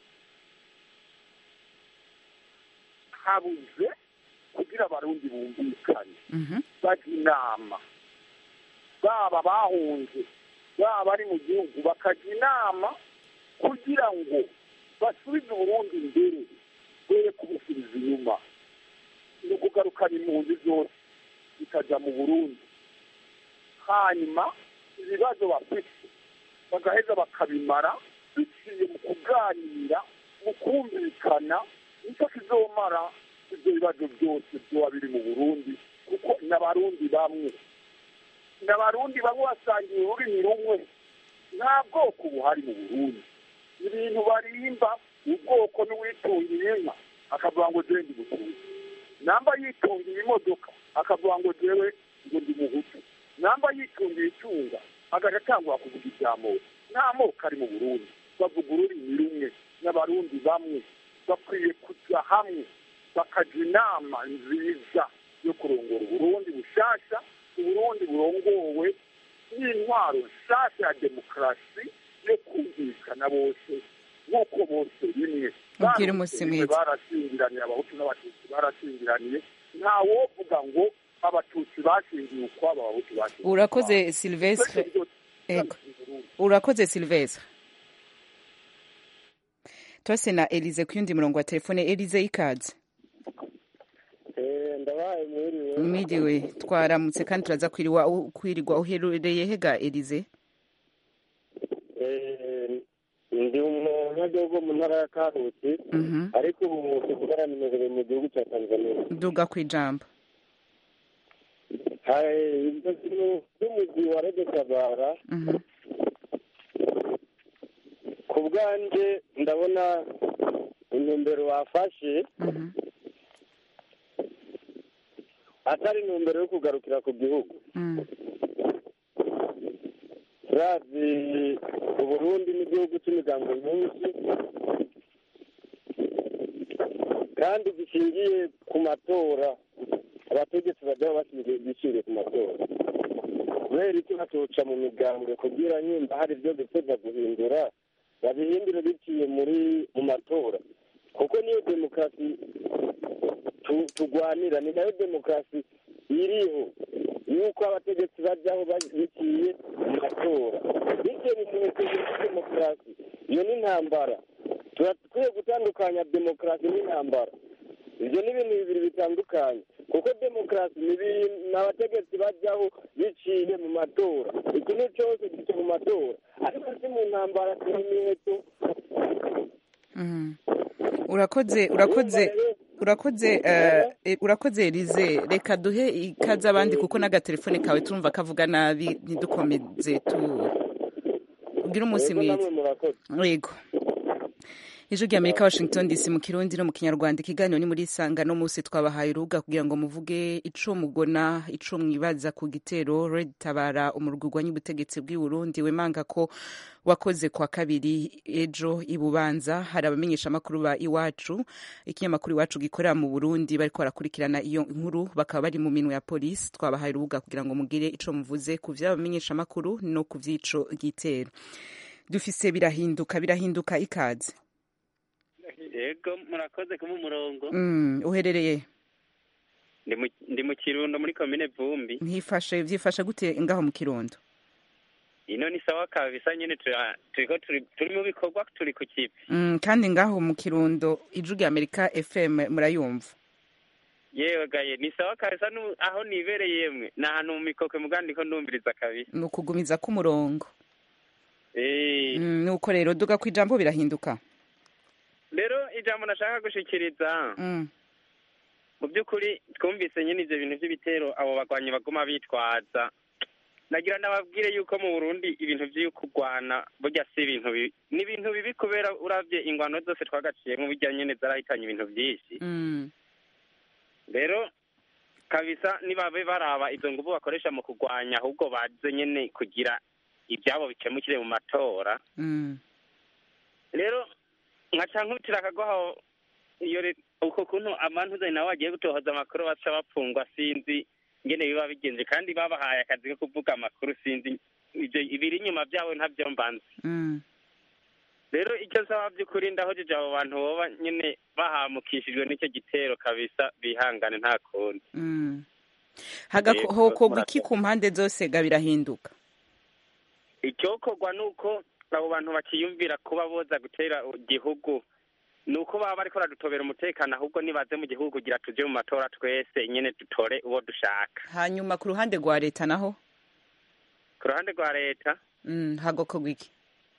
P: habuze kugira abarundi bumvikane
A: Mhm.
P: bajya inama baba bahunze baba bari mu gihugu bakajya inama kugira ngo basubize uburundi imbere bere kubusubiza inyuma ni ukugarukana impunzi zose zikajya mu burundi hanyuma ibibazo bafite bagaheza bakabimara biciye mu kuganira mu kumvikana nicyo kizomara ibyo bibazo byose byoba biri mu burundi kuko n'abarundi bamwe n'abarundi bamwe basangiye ururimi rumwe nta bwoko buhari mu burundi ibintu barimba ubwoko n'uwitungiye inka akavuga ngo jewe ndi mutuzi namba yitungiye imodoka akavuga ngo jewe ngo ndi muhutu namba yitungiye icyunga agaca atangura kuvuga ibya moko nta moko ari mu burundi bavuga ururimi rumwe n'abarundi bamwe bakwiye kujya hamwe bakajya inama nziza yo kurongora uburundi bushasha uburundi burongowe n'intwaro nshasha ya demokarasi yo kumvikana bose nk'uko bose rimwe
A: Ubwire umunsi
P: Barose rimwe
A: mwiza.
P: barashyingiraniye abahutu n'abatutsi barashyingiraniye nta wovuga ngo abatutsi bashingiye ukwabo abahutu bashingiye
A: urakoze
P: ukwabo.
A: Sylvestre
P: Twese byose
A: ego urakoze Sylvestre tose na Elize ku yundi murongo wa telefone Elize ikaze
K: ndabaye mwiriwe
A: mwiriwe twaramutse kandi turaza kwiriwa kwirirwa uherereye hega Elize
K: Eh, ndi umunyagihugu mu ntara ya karusi
A: Mhm.
K: ariko ubu tuvugana nimerewe mu gihugu cya tanzania
A: duga ku ijambo
K: hari ibyo bintu by'umugwi wa rege tabara
A: Mhm.
K: ku bwanjye ndabona intumbero wafashe atari intumbero yo kugarukira ku gihugu
A: Mm.
K: turazi uburundi n'igihugu cy'imigango myinshi kandi gishingiye ku matora abategetsi bajya bashingiye bishingiye ku matora kubera iki batoca mu migambwe kugira nyimba hari ibyo bifuza guhindura babihindure biciye muri mu matora kuko niyo demokarasi tu- tugwanira ni nayo demokarasi iriho
Q: yuko abategetsi bajyaho biciye mu matora bityo bimenyetso bya demokarasi iyo ni intambara turakwiye gutandukanya demokarasi n'intambara ibyo ni ibintu bibiri bitandukanye kuko demokarasi ni abategetsi bajyaho biciye mu matora ikintu cyose gica mu matora ariko si mu ntambara si ibimenyetso
A: urakoze urakoze urakoze urakoze Elize reka duhe ikaze abandi kuko n'agatelefone kawe turumva kavuga nabi ntidukomeze tubwire umunsi mwiza yego ijwi rya amerika washington dc mu kirundi no mu kinyarwanda ikiganiro ni muri isanga no munsi twabahaye urubuga kugira ngo muvuge ico mugona ico mwibaza ku gitero red tabara umurwi urwanya ubutegetsi bw'i burundi wemanga ko wakoze kwa kabiri ejo i bubanza hari abamenyeshamakuru ba iwacu ikinyamakuru iwacu gikorera mu burundi bariko barakurikirana iyo nkuru bakaba bari mu minwe ya polisi twabahaye urubuga kugira ngo mugire ico muvuze ku vy'abamenyeshamakuru no ku vy'ico gitero dufise birahinduka birahinduka ikaze
R: yego murakoze kuba umurongo
A: uherereye
R: ndi mu kirundo muri komine vumbi
A: ntifashe byifashe gute ngaho mu kirundo
R: ino ni sawa kabisa nyine turiko turi mu bikorwa turi ku kivi
A: kandi ngaho mu kirundo ijwi rya amerika fm murayumva
R: yewe gaye ni sawa kabisa aho nibereye yemwe ni ahantu mu mikokwe mugandiko ndumviriza kabisa
A: ni ukugumiza k'umurongo nuko rero duga ku ijambo birahinduka
R: rero ijambo nashaka gushikiriza mu by'ukuri twumvise nyine ibyo bintu by'ibitero abo bagwanyi baguma bitwaza nagira nababwire yuko mu burundi ibintu byo kurwana burya si ibintu bibi ni ibintu bibi kubera urabye ingwano zose twagaciyemo burya nyine zarahitanye ibintu byinshi rero kabisa nibabe baraba izo nguvu bakoresha mu kurwanya ahubwo baze nyine kugira ibyabo bikemukire mu matora rero nkaca nkutira akagoha iyo uko kuntu amantuza nawe agiye gutohoza amakuru baca bapfungwa sinzi ngene biba bigenze kandi babahaye akazi ko kuvuga amakuru sinzi ibyo ibiri inyuma byabo ntabyo mbanze rero icyo nsaba by'ukuri ndahojeje abo bantu boba nyine bahamukishijwe n'icyo gitero kabisa bihangane nta kundi
A: hokorwa iki ku mpande zose ga birahinduka
R: icyokorwa ni uko abo bantu bakiyumvira kuba boza gutera igihugu ni uko baba bariko baradutobera umutekano ahubwo nibaze mu gihugu kugira tuje mu matora twese nyine dutore uwo dushaka
A: hanyuma ku ruhande rwa leta naho
R: ku ruhande rwa leta
A: hagokorwa iki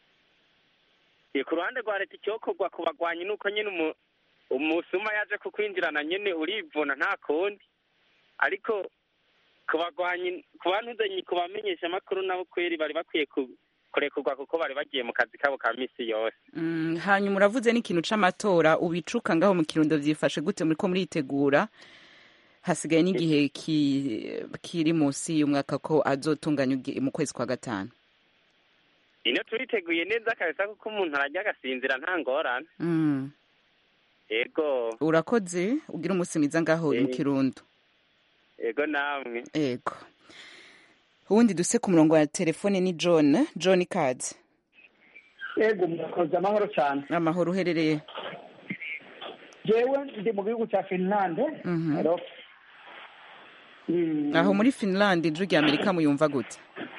R: ku ruhande rwa leta icyokorwa ku bagwanyi ni uko nyine umusuma yaje kukwinjirana nyine urivuna nta kundi ariko ku bagwanyi ku bantu ku bamenyesha amakuru nabo kweri bari bakwiye kurekurwa kuko bari bagiye mu kazi kabo ka misi yose
A: hanyuma uravuze n'ikintu c'amatora ubicuka ngaho mu kirundo vyifashe gute muriko muritegura hasigaye n'igihe kiri munsi y'umwaka ko azotunganya mu kwezi kwa gatanu
R: ino turiteguye neza kabisa kuko umuntu arajya agasinzira nta ngorane yego
A: urakoze ugira umunsi mwiza ngaho mu kirundo
R: yego namwe
A: yego ubundi duse ku murongo wa telefone ni john john kads
S: yego murakoze amahoro cyane
A: amahoro uherereye
S: jewe ndi mu gihugu cya finland
A: aho muri finland ijwi rya amerika muyumva gute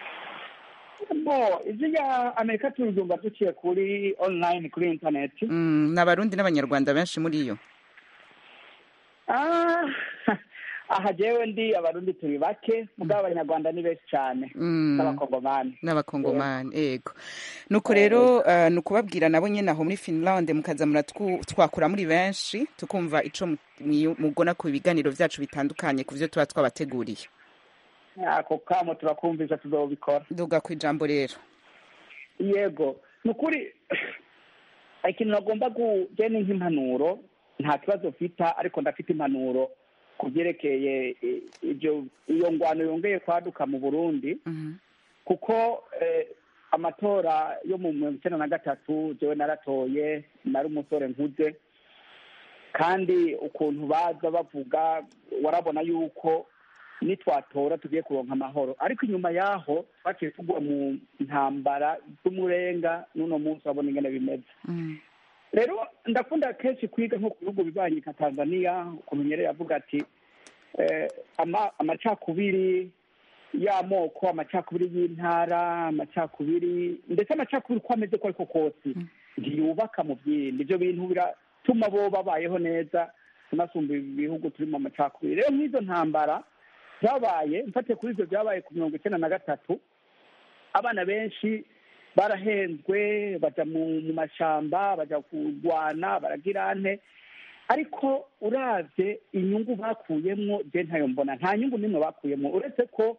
S: bo ijwi rya amerika turyumva duciye kuri online kuri interineti
A: ni abarundi n'abanyarwanda benshi muri yo
S: aha jewe ndi abarundi turi bake mugabo abanyarwanda ni benshi cyane n'abakongomani
A: n'abakongomani yego nuko rero ni ukubabwira nabo nyine aho muri finland mukaza muratwakura muri benshi tukumva ico mugona ku biganiro vyacu bitandukanye ku vyo tuba twabateguriye
S: ako kamo turakumvisha tuzobikora
A: duga ku ijambo rero
S: yego ni ukuri ikintu nagomba kugena nk'impanuro nta kibazo mfita ariko ndafite impanuro ku byerekeye iyo ngwano yongeye kwaduka mu burundi kuko amatora yo mu mirongo icyenda na gatatu jewe naratoye nari umusore nkuze kandi ukuntu baza bavuga warabona yuko nitwatora tugiye kuronka amahoro ariko inyuma yaho twaciye tugwa mu ntambara z'umurenga n'uno munsi urabona ingene bimeze rero ndakunda kenshi kwiga nko ku bihugu bibanyi nka tanzania ukuntu nyere yavuga ati amacakubiri y'amoko amacakubiri y'intara amacakubiri ndetse amacakubiri uko ameze ko ariko kose ntiyubaka mu byindi ibyo bintu biratuma bo babayeho neza tunasumba ibihugu turimo amacakubiri rero nk'izo ntambara zabaye mfatiye kuri ibyo byabaye ku mirongo icyenda na gatatu abana benshi barahenzwe bajya mu mashyamba bajya kurwana baragira ane ariko uravye inyungu bakuyemwo je ntayo mbona nta nyungu nimwe bakuyemwo uretse ko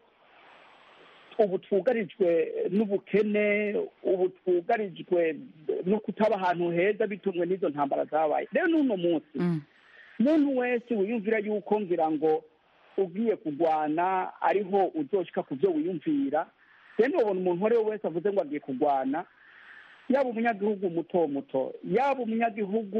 S: ubu twugarijwe n'ubukene ubu twugarijwe no kutaba ahantu heza bitumwe n'izo ntambara zabaye rero n'uno munsi muntu wese wiyumvira yuko ngira ngo ugiye kurwana ariho uzoshika ku byo wiyumvira rero ubona umuntu uwo ari we wese avuze ngo agiye kurwana yaba umunyagihugu muto muto yaba umunyagihugu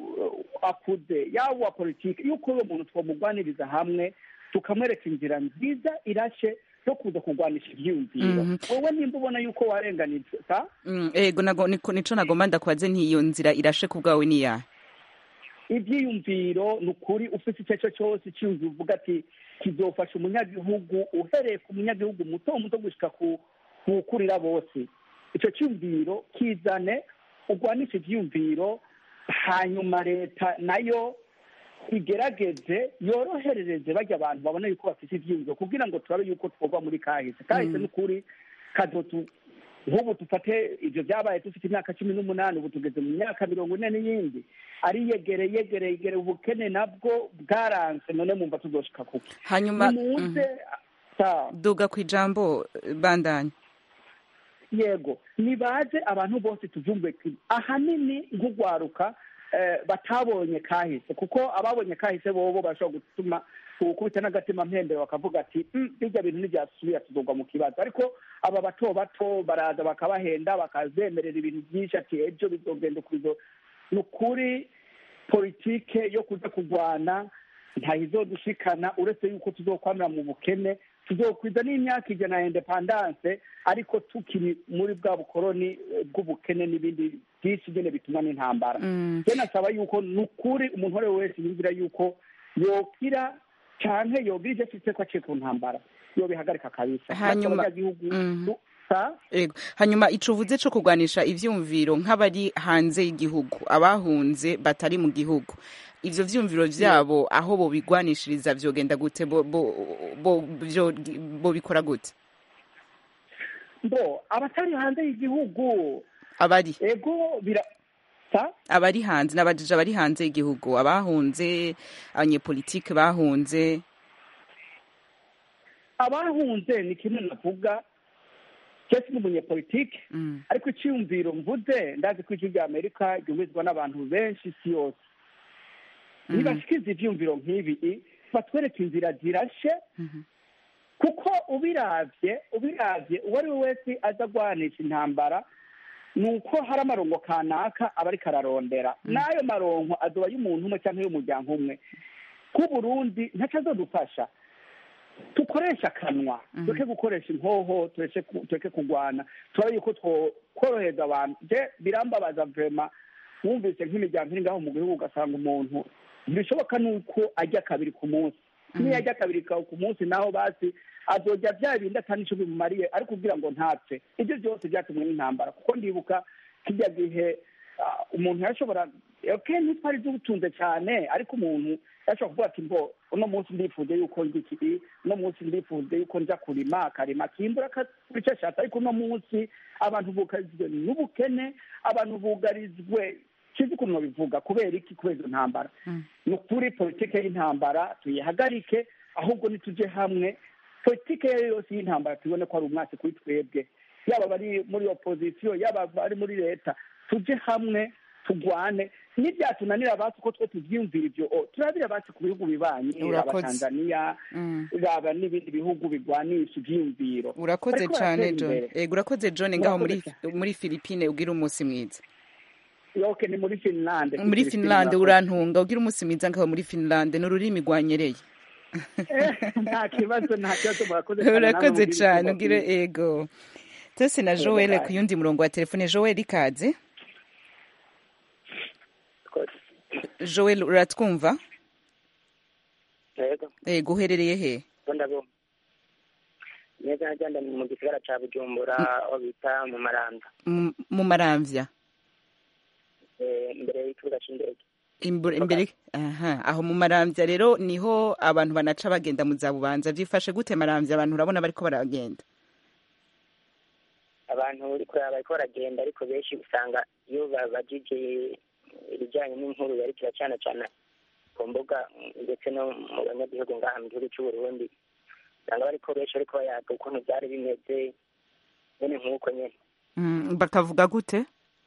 S: akuze yaba uwa politiki yuko uwo muntu twamugwaniriza hamwe tukamwereka inzira nziza irashe yo kuza kurwanisha ibyiyumviro wowe nimba ubona yuko warenganije
A: ego nico nagomba ndakwaze ntiyo nzira irashe ku bwawe ni yahe
S: ibyiyumviro ni ukuri ufite icyo ari cyo cyose icyiyumviro uvuga ati kizofasha umunyagihugu uhereye ku munyagihugu muto muto gushyika ku ukurira bose icyo cyumviro kizane urwanisha ibyiyumviro hanyuma leta nayo igerageze yoroherereze bajya abantu babona yuko bafite ibyiyumviro kugira ngo turabe yuko twova muri kahise kahise ni ukuri kadotu nk'ubu dufate ibyo byabaye dufite imyaka cumi n'umunani ubu tugeze mu myaka mirongo ine n'iyindi ari yegere yegere yegere ubukene nabwo bwaranze none mumva tuzoshika kuki
A: hanyuma
S: nimuze
A: duga ku ijambo bandanya
S: yego nibaze abantu bose tuvyumve ahanini nk'ugwaruka batabonye kahise kuko ababonye kahise bobo bashobora gutuma gukubita n'agatima mpembero bakavuga ati bijya bintu ntibyasubira tuzogwa mu kibazo ariko aba bato bato baraza bakabahenda bakazemerera ibintu byinshi ati ejo bizogenda ukurizo ni ukuri politike yo kuja kurwana ntayizodushikana uretse yuko tuzokwamira mu bukene tuzokwiza n'imyaka ijana ya independance ariko tukiri muri bwa bukoroni bw'ubukene n'ibindi byinshi nyine bituma n'intambara je nasaba yuko ni ukuri umuntu uwo ari we wese yumvira yuko yokira canke yogira ivyo afise ko aciye ku ntambara yobihagarika kabisa
A: hanyuma ego hanyuma ico uvuze co kurwanisha ivyumviro nk'abari hanze y'igihugu abahunze batari mu gihugu ivyo vyumviro vyabo aho bobigwanishiriza vyogenda gute bo bikora gute
S: bo abatari hanze y'igihugu
A: abari
S: ego bira
A: abari hanze n'abajije abari hanze y'igihugu abahunze abanyepolitike bahunze
S: abahunze ni kimwe navuga cyese n'umunyepolitike ariko icyiyumviro mvuze ndazi ko ijwi rya amerika ryumvizwa n'abantu benshi isi yose nibashikiza ivyumviro nk'ibi batwereka inzira zirashe kuko ubiravye ubiravye uwo ari we wese aza agwanisha intambara ni uko hari amarongo kanaka aba ariko ararondera n'ayo marongo azoba y'umuntu umwe cyangwa y'umuryango umwe ku burundi ntaco azodufasha dukoresha akanwa tureke gukoresha inkoho tureke kurwana turabe yuko tworohereza abantu je birambabaza vrema wumvise nk'imiryango iri ngaho mu gihugu ugasanga umuntu ntibishoboka nuko ajya kabiri ku munsi niyo ajya kabiri ku munsi naho basi azojya bya bindi atani ico bimumariye ariko kugira ngo ntapfe ibyo byose byatumwe n'intambara kuko ndibuka kijya gihe umuntu yashobora okay ntitwari dutunze cyane ariko umuntu yashobora kuvuga ati mbo uno munsi ndifuje yuko njya ikibi uno munsi ndifuje yuko njya kurima akarima akimbura akakora icyo ashatse ariko uno munsi abantu bugarizwe n'ubukene abantu bugarizwe kizi ukuntu babivuga kubera iki kubera izo ntambara ni ukuri politike y'intambara tuyihagarike ahubwo nitujye hamwe politike iyo yose y'intambara tubone ko ari umwasi kuri twebwe yaba abari muri opozisiyo yaba abari muri leta tujye hamwe tugwane n'ibyatunanira abacu uko two tubyiyumvira ibyo turabira abacu ku bihugu bibanyi raba tanzaniya raba n'ibindi bihugu bigwanisha ibyiyumviro
A: urakoze cyane john ego urakoze john ngaho muri filipine ugira umunsi mwiza
S: yoke ni muri finlande
A: muri finlande urantunga ugira umunsi mwiza ngaho muri finlande ni ururimi rwanyereye
S: nta kibazo nta kibazo murakoze
A: urakoze cyane ugire ego tose na joel ku yundi murongo wa telefone joel ikaze joel uratwumva ego uherereye he
T: neza na neza mu gisagara ca bujumbura aho bita mu maranda
A: mu- mu maramvya
T: Eh, imbere y'ikibuga c'indege
A: Imbere, imbere aha aho mu maramvya rero niho abantu banaca bagenda mu za bubanza vyifashe gute maramvya abantu urabona bariko baragenda
T: abantu uri kuraba bariko baragenda ariko benshi usanga iyo babajije ibijyanye n'inkuru yarikira cyane cyane ku mbuga mm, ndetse no mu banyagihugu ngaha mu gihugu cy'u Burundi usanga bariko benshi bariko bayaga ukuntu byari bimeze nyene nk'uko nyene
A: Mm, bakavuga gute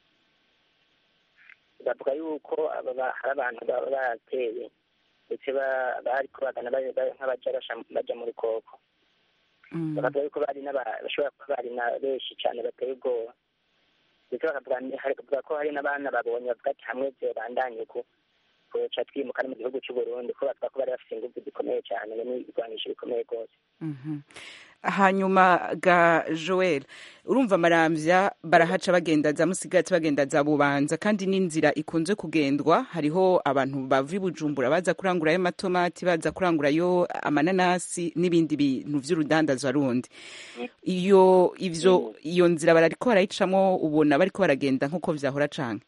T: bavuga yuko aba ba- hari abantu baba bateye ndetse ba- bariko bagana ba- ba- nk'abaja basha- baja mu rukoko
A: Mm.
T: bakavuga yuko bari n'aba- bashobora kuba bari na benshi cyane bateye ubwoba ndetse bakavuga ni- hari- bavuga ko hari n'abana babonye bavuga ati hamwe bandanye ku kuca twimuka no mu gihugu cy'u Burundi ko bavuga ko bari bafite ingufu zikomeye cyane n'ibigwanisho bikomeye rwose
A: Mhm. hanyuma ga joel urumva maramvya barahaca bagenda za musigati bagenda za bubanza kandi n'inzira ikunze kugendwa hariho abantu bava i bujumbura baza kurangurayo amatomati baza kurangurayo amananasi n'ibindi bintu vy'urudandazwa rundi iyo ivyo iyo nzira barariko barayicamwo ubona bariko baragenda nk'uko vyahora canke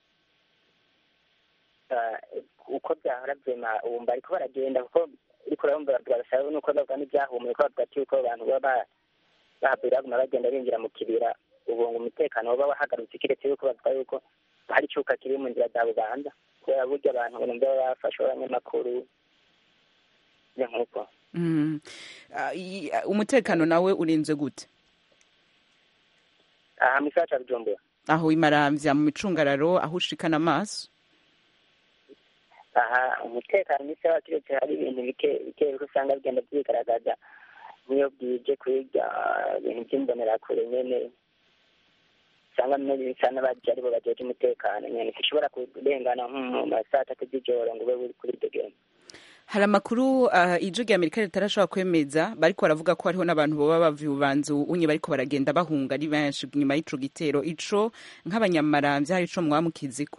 T: Ah, uko byahora vyema wumva ariko baragenda kuko uriko urabumva bavuga basaba nuko bavuga n'ibyahumuye ko bavuga ati yuko abantu baba bahabwira baguma bagenda binjira mu kibira ubu ngo umutekano uba wahagarutse kiretse yuko bavuga yuko hari icuka kiri mu nzira za bubanza kubera burya abantu ngo nimba baba bafashe abanyamakuru ni nk'uko
A: Mm. Ah, i- ah, umutekano nawe urinze gute
T: aha mu gisagara ca bujumbura
A: aho imaramvya mu micungararo aho ushikana amaso
T: aha umutekano misi wa kiretse hari ibintu bike bike bike usanga bigenda byigaragaza nk'iyo bwije kwiga ibintu by'imbonerakure nyene usanga bimwe bisa n'abaje aribo bajeje umutekano nyene ntushobora kurengana nko mu masaa atatu z'ijoro ngo ube uri kuri iryo genda
A: hari amakuru uh, ijwi rya amerika ritarashobora kwemeza bariko baravuga ko hariho n'abantu boba bava ububanza unye bariko baragenda bahunga ari benshi nyuma y'ico gitero ico nk'abanyamaramvya hari ico mwamukiziko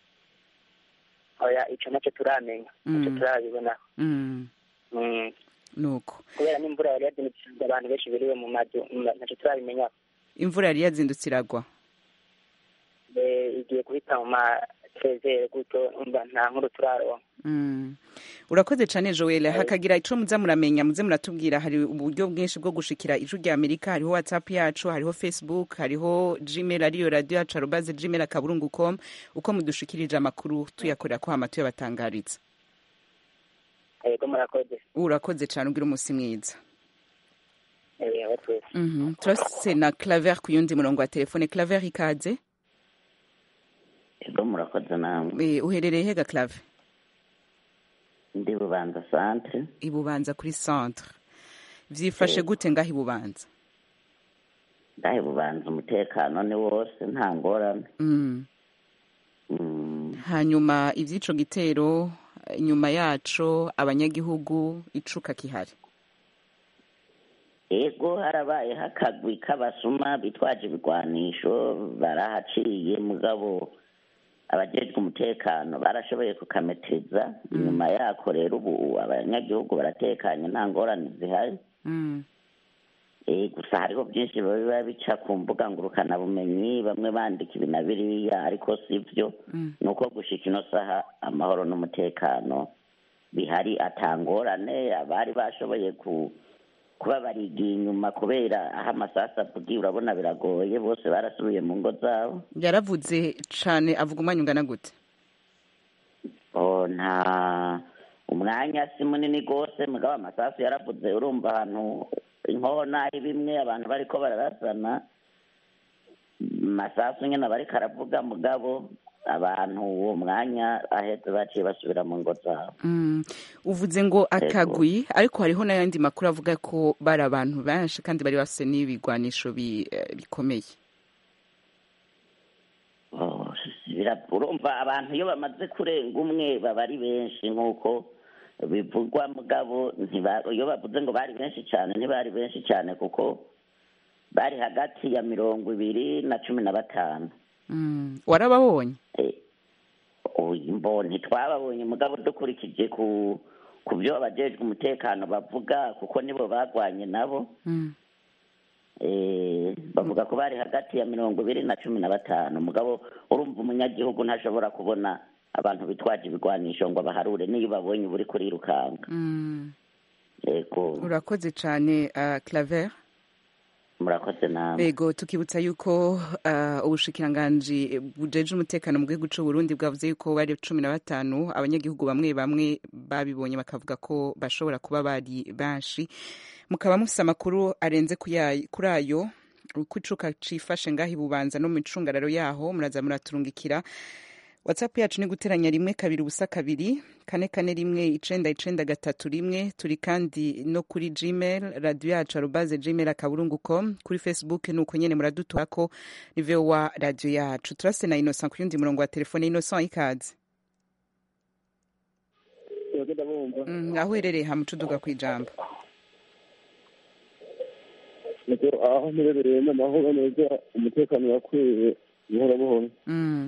T: oya ico naco turamenya naco
A: Mm.
T: turabibona
A: mm.
T: Mm.
A: nuko
T: kubera n'imvura yari yazindukije abantu benshi biriwe mu mazu mm, naco turabimenya
A: imvura yari yazindutse iragwa
T: Eh, igiye guhita mu ma trezere gutyo umva nta nkuru turaronka
A: Mm. urakoze cane joel hakagira ico muza muramenya muze muratubwira hari uburyo bwinshi bwo gushikira ijwi rya amerika hariho whatsapp yacu hariho facebook hariho gmail ariyo radio yacu arobaze gmail akaburungu com uko mudushikirije amakuru tuyakorera ko hama tuyabatangariza
T: yego murakoze
A: urakoze cane ugira umusi mwiza
T: Eh, aho twese
A: Mhm. turafise na claver ku yundi murongo wa telefone claver ikaze
U: ego murakoze namwe
A: Eh, uherereye hega claver
U: ndi bubanza centre
A: ibubanza kuri centre vyifashe gute ngaho ibubanza
U: ndahe bubanza umutekano ni wose nta ngorane
A: mm.
U: Mm,
A: hanyuma ivy'ico gitero inyuma yaco abanyagihugu icuka kihari
U: ego harabayeho akagwi k'abasuma bitwaje ibigwanisho barahaciye mugabo abajejwe umutekano barashoboye kukameteza inyuma yako rero ubu abanyagihugu baratekanye nta ngorane zihari
A: mm.
U: Eh, gusa hariho byinshi biba bica ku mbuga ngurukanabumenyi bamwe bandika ibi na biriya ariko si byo
A: Mm.
U: ni uko gushika ino saha amahoro n'umutekano bihari atangorane abari bashoboye ku kuba barigiye inyuma kubera aho amasasu avugiye urabona biragoye bose barasubiye mu ngo zabo
A: yaravuze cane avuga umwanya ungana gute
U: Oh, nta umwanya si munini rwose mugabo amasasu yaravuze urumva ahantu inkona ari bimwe abantu bariko bararasana masasu nyine bariko aravuga mugabo abantu uwo mwanya ahetse baciye basubira mu ngo zabo
A: Mm. uvuze ngo akagwi ariko hariho n'ayandi makuru avuga ko bari abantu benshi kandi bari bafise n'ibigwanisho bi- eh, bikomeye
U: Oh, bira- urumva abantu iyo bamaze kurenga umwe baba ari benshi nk'uko bivugwa mugabo ntiba- iyo bavuze ngo bari benshi cyane ntibari benshi cyane kuko bari hagati ya mirongo ibiri na cumi na batanu
A: Mm. warababonye
U: mbo ntitwababonye mugabo dukurikije ku ku byo abajejwe umutekano bavuga kuko nibo bagwanye nabo
A: Mm.
U: Eh, bavuga ko bari hagati ya mirongo ibiri na cumi na batanu mugabo urumva umunyagihugu ntashobora kubona abantu bitwaje ibigwanisho ngo abaharure niyo babonye uba uri kurirukanga
A: Mm.
U: yego
A: urakoze cyane uh, claver
U: murakoze namwe
A: Ego tukibutsa yuko uh, ubushikiranganji bujeje umutekano mu gihugu c'u Burundi bwavuze yuko bari cumi na batanu abanyagihugu bamwe bamwe babibonye bakavuga ko bashobora kuba bari benshi mukaba mufise amakuru arenze kuya- kuri ayo uko icuka cifashe ngaho ibubanza no mu micungararo yaho muraza muraturungikira whatsapp yacu ni guteranya rimwe kabiri ubusa kabiri kane kane rimwe icenda icenda gatatu rimwe turi kandi no kuri gmail radio yacu arobaze gmail akaburungu com kuri facebook ni uko nyene muraduturako ni vowa radio yacu turase na innocent ku yundi murongo wa telefone innocent ikaze Mm, aho uherereye hamucuduga kw'ijambo
D: nuko aho mperereye n'amahoro neza umutekano urakwiye buhoro buhoro
A: Mm,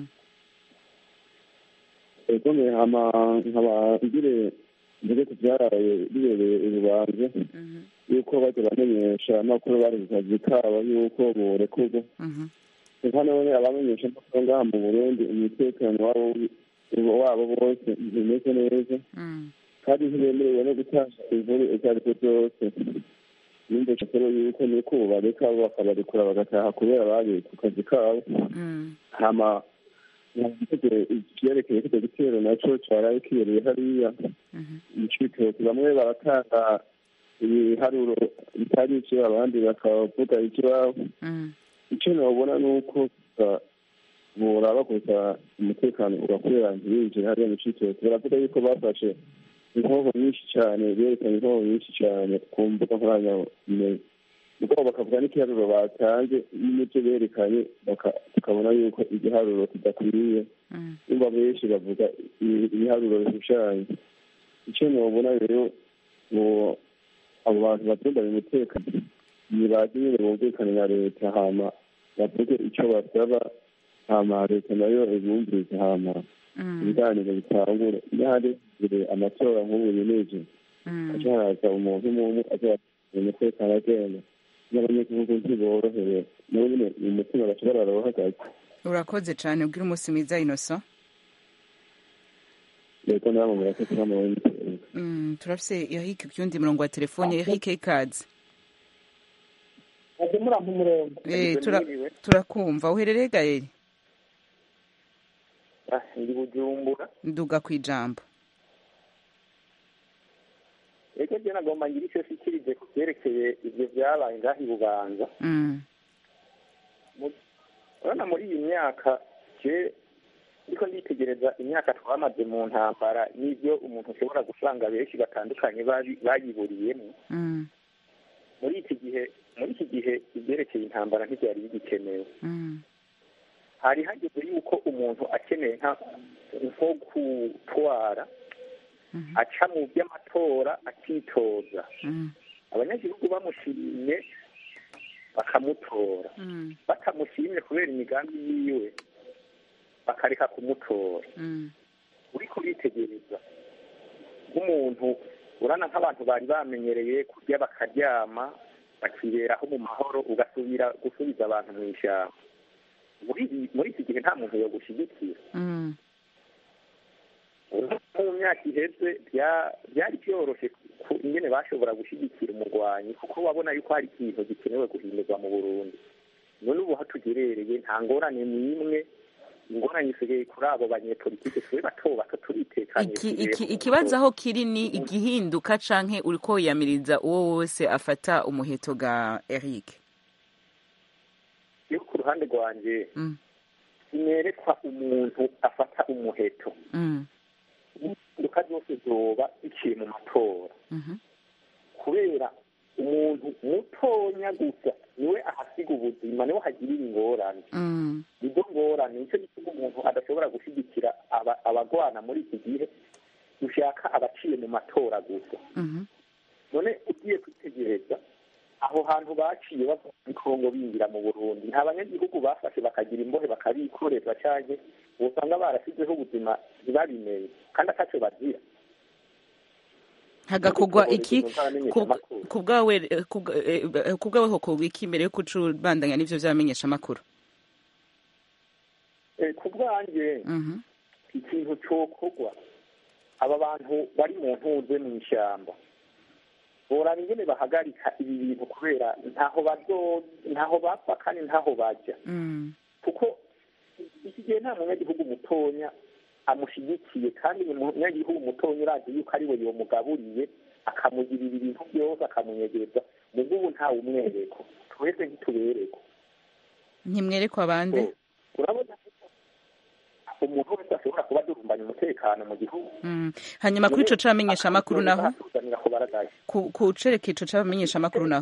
D: ego mwe hama nkaba ngire mbere ku byaraye bibereye urubanza yuko bajya bamenyesha amakuru bari ku kazi kabo yuko borekurwa
A: mhm,
D: eka none abamenyesha amakuru ngaha mu burundi umutekano wabo wabo bose ntimeze neza
A: mm,
D: kandi ntibemerewe no gutanga inkuru izo ari zo zose yumvise rero yuko niko bareka bakabarekura bagataha kubera bari ku kazi kabo
A: mm,
D: hama ivyerekeye kivyo gitero naco caraye kibereye hariya icitoki bamwe baratanga ibiharuro bitari ivyo abandi bakavuga ivy'iwabo
A: mm,
D: ico nobona ni uko gusa boraba gusa umutekano ugakorera ntibinjire hariya mu citoki baravuga yuko bafashe inkoho nyinshi cane berekanye inkoho nyinshi cane ku mbuga nkoranyambaga mugabo bakavuga n'ikiharuro batanze n'ibyo berekanye baka- tukabona yuko igiharuro kidakwiriye
A: mm,
D: nimba benshi bavuga ibi- ibiharuro bishushanya icyo nobona rero ngo abo bantu batundanye umutekano nibaze nyine bumvikane na leta hama bavuge icyo basaba hama leta nayo ibumvirize hama
A: mm,
D: ibiganiro bitangure iyo hari imbere amatora nk'ubu yineje
A: mm.
D: haca haraza umuntu umwe azatuma umutekano agenda n'abanyagihugu ntiborohewe nabo nyine mu mutima bashobora barahagaze
A: urakoze cane ubwira umunsi mwiza innocent
D: leta nabo murakoze n'amaboni
A: Mm, turafise Eric ku yundi murongo wa telefone Eric ikaze
V: aje murampa umurongo
A: Eh, tura- turakumva uherereye gaye
V: ndi bujumbura
A: nduga kw'ijambo
V: eko je nagomba ngira ico shikirije ku vyerekeye ivyo vyabaye ngaho i bubanza
A: Mm,
V: urabona muri iyi myaka je ndiko nditegereza imyaka twamaze mu ntambara n'ivyo umuntu ashobora gusanga benshi batandukanye babi- bayiburiyemo
A: mm,
V: muri iki gihe muri iki gihe ivyerekeye intambara ntivyari bigikenewe
A: mm,
V: hari hageze yuko umuntu akeneye nka nko gutwara aca mu by'amatora akitoza
A: mm,
V: abanyagihugu bamushimye bakamutora
A: mm,
V: batamushimye kubera imigambi yiwe bakareka kumutora
A: mm,
V: uriko uritegereza nk'umuntu urana nk'abantu bari bamenyereye kurya bakaryama bakiberaho mu mahoro ugasubira gusubiza abantu mu ishyamba muri iyi- muri iki gihe nta muntu yogushyigikira
A: mm.
V: nko mu myaka iheze bya- byari byoroshye ku- ingene bashobora gushyigikira umurwanyi kuko wabona yuko hari ikintu gikenewe guhindurwa mu burundi none ubu aho tugerereye nta ngorane n'imwe ingorane isigaye kuri abo banyepolitike turi bato bato turitekanye
A: iki
V: tugiye
A: iki
V: ku
A: ikibazo aho kiri ni igihinduka canke uriko wiyamiriza uwo wose afata umuheto ga Eric
V: yo ku ruhande rwanjye
A: Mm.
V: sinerekwa umuntu afata umuheto
A: Mm,
V: impinduka zose zoba biciye mu matora
A: mhm,
V: kubera umuntu mutonya gusa niwe ahasiga ubuzima niwe hagirira ingorane
A: mm,
V: nizo ngorane nicyo gituma umuntu adashobora gushyigikira aba- abagwana muri iki gihe dushaka abaciye mu matora gusa
A: mhm,
V: none ugiye kwitegereza aho hantu baciye bava muri kongo binjira mu burundi nta banyagihugu bafashe bakagira imbohe bakabikoreza canke usanga barasizeho ubuzima ntibabimenye kandi ataco bazira
A: hagakorwa iki ku bwawe ku bwawe hokorwa iki mbere yo kucubandanya n'ivyo vy'abamenyesha amakuru
V: ku bwanjye ikintu cokorwa aba bantu bari mu ntuze mu ishyamba boraba ingene bahagarika ibi bintu kubera ntaho bazo ntaho bapfa kandi ntaho bajya kuko iki gihe nta munyagihugu mutonya amushigikiye kandi umunyagihugu mutonya urazi yuko ari we yomugaburiye akamugirira ibintu byose akamunyegereza mu bw'ubu ntawe umwereko twese ntitubereko
A: ntimwerekwa abandi
V: urabona umuntu wese ashobora kuba adurumbanya umutekano mu gihugu
A: hanyuma kuri ico c'abamenyesha amakuru naho ku cereka ico c'abamenyesha amakuru naho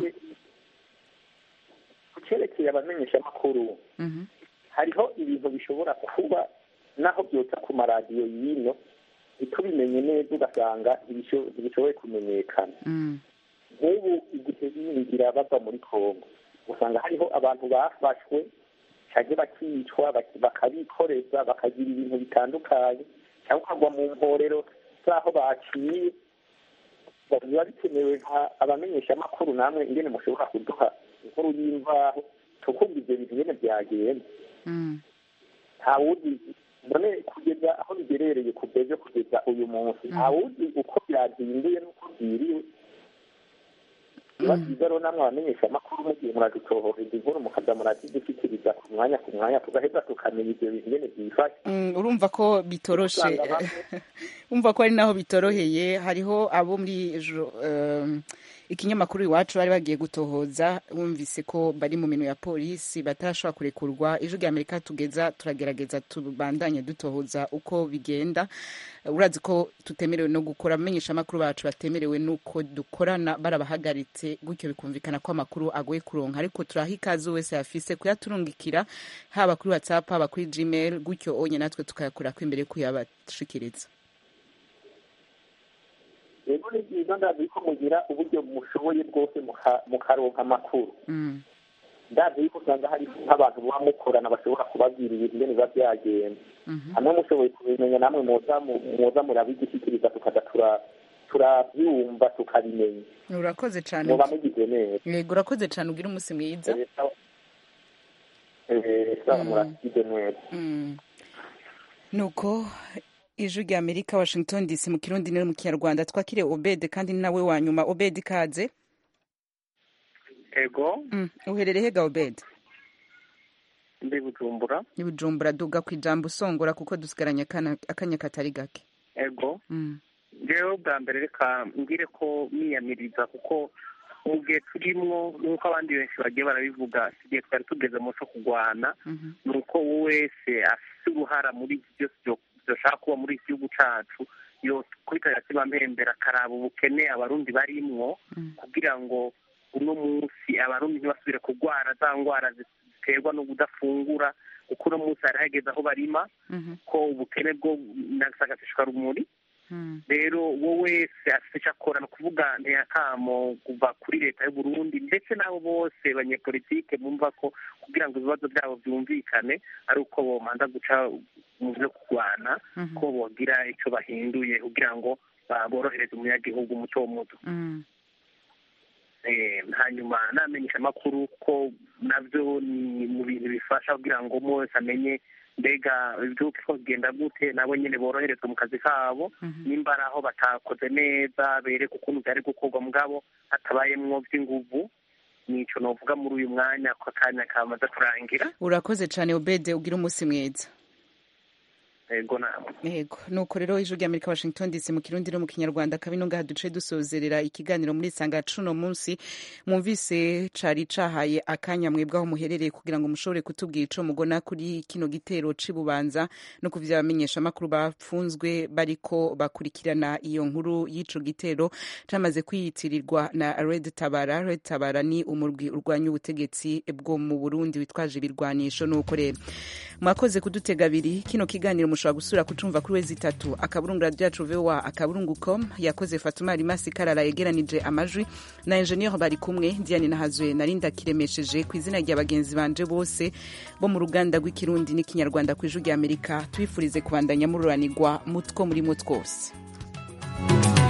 V: ku cerekeye abamenyesha amakuru hariho ibintu bishobora kuba naho byotsa ku maradiyo y'ino ntitubimenye neza ugasanga ntibishoboye kumenyekana nk'ubu igihe binjira bava muri kongo usanga hariho abantu bafashwe cyangwa bakicwa bakabikoreza bakagira ibintu bitandukanye cyangwa ukagwa mu mporero z'aho baciye biba bikenewe abamenyesha amakuru namwe ingene mushobora kuduha inkuru y'imvaho tukumva ibyo bintu nyine byagenda ntawuzi none kugeza aho bigerereye kuva ejo kugeza uyu munsi ntawuzi uko byazinduye n'uko byiriwe biba byiza rero namwe abamenyesha amakuru mugihe muradutohoreza inkuru mukaza murazidushyikiriza ku mwanya ku mwanya tugaheza tukamenya ibyo bintu nyine byifashe
A: urumva ko bitoroshe urumva ko ari naho bitoroheye hariho abo muri ikinyamakuru iwacu bari bagiye gutohoza bumvise ko bari mu minwe ya polisi batarashobora kurekurwa ijwi rya amerika tugeza turagerageza tubandanye dutohoza uko bigenda urazi ko tutemerewe no gukora abamenyesha amakuru bacu batemerewe n'uko dukorana barabahagaritse gutyo bikumvikana ko amakuru agoye kuronka ariko turaha ikaze wese yafise kuyaturungikira haba kuri whatsapp haba kuri gmail gutyo onye natwe tukayakura ko imbere kuyabashikiriza
V: rero ni byiza ndazi ko mugira uburyo mushoboye bwose mukaronka amakuru ndazi yuko usanga hari nk'abantu muba mukorana bashobora kubabwira ibintu ingene biba byagenda hamwe mushoboye kubimenya namwe muza murabidushyikiriza tukaza turabyumva tukabimenya
A: urakoze cyane
V: muba mugize neza
A: yego urakoze cyane ugira umunsi mwiza
V: muragize neza
A: nuko ijwi rya amerika washington dc mu kirundi no mu kinyarwanda twakire obed kandi ni nawe wa nyuma obed ikaze
B: ego
A: uherereye hega obed
B: ndi bujumbura
A: ni bujumbura duga ku ijambo usongora kuko dusigaranye akanya katari gake
B: ego ngewe bwa mbere reka mbwire ko miyamiriza kuko mu gihe turimwo nk'uko abandi benshi bagiye barabivuga igihe twari tugeze mu cyo kurwana ni uko wowe wese afite uruhara muri iki byose dushaka kuba muri iki gihugu cyacu yo kwitabira kibambembera akaraba ubukene abarundi barimwo kugira ngo uno munsi abarundi ntibasubire kurwara za ndwara ziterwa no kudafungura kuko uno munsi hari hageze aho barima ko ubukene bwo nagasagashishwa rumuri rero wowe wese afite icyo akora ni ukuvuga ntiyakamo kuva kuri leta y'u Burundi ndetse n'abo bose banyepolitike bumva ko kugira ngo ibibazo byabo byumvikane ari uko bomanza guca mu byo kurwana ko bogira icyo bahinduye kugira ngo borohereze umunyagihugu muto muto hanyuma namenyesha amakuru ko nabyo ni mu bintu bifasha kugira ngo umwe wese amenye mbega ibyuka ko bigenda gute nabo nyine boroherezwa mu kazi kabo nimba ari aho batakoze neza bereka ukuntu byari gukorwa mugabo hatabayemwo by'inguvu nicyo novuga muri uyu mwanya ko akanya kamaze kurangira
A: urakoze cyane obede ugira umunsi mwiza
B: yego namwe
A: yego nuko rero ijwi rya amerika washington dc mu kirundi no mu kinyarwanda kabino ngaha duce dusozerera ikiganiro muri sanga cuno munsi mwumvise cari cahaye akanya mwebwe aho muherereye kugira ngo mushobore kutubwira ico mugona kuri kino gitero c'ibubanza no kuvya abamenyesha amakuru bapfunzwe bariko bakurikirana iyo nkuru y'ico gitero camaze kwiyitirirwa na red tabara red tabara ni umurwi urwanya ubutegetsi bwo mu burundi witwaje ibirwanisho nuko rero mwakoze kudutega abiri kino kiganiro mushobora gusura kucumva kuri wezi itatu akaburungu radiyo yacu voa akaburungu com yakoze fatuma rimasi karara yegeranije amajwi na enjeniyeri bari kumwe diane nahazwe narinda kiremesheje ku izina rya bagenzi banje bose bo mu ruganda rw'ikirundi n'ikinyarwanda ku ijwi rya amerika tubifurize kubandanya mururanirwa mutwo muri mwo twose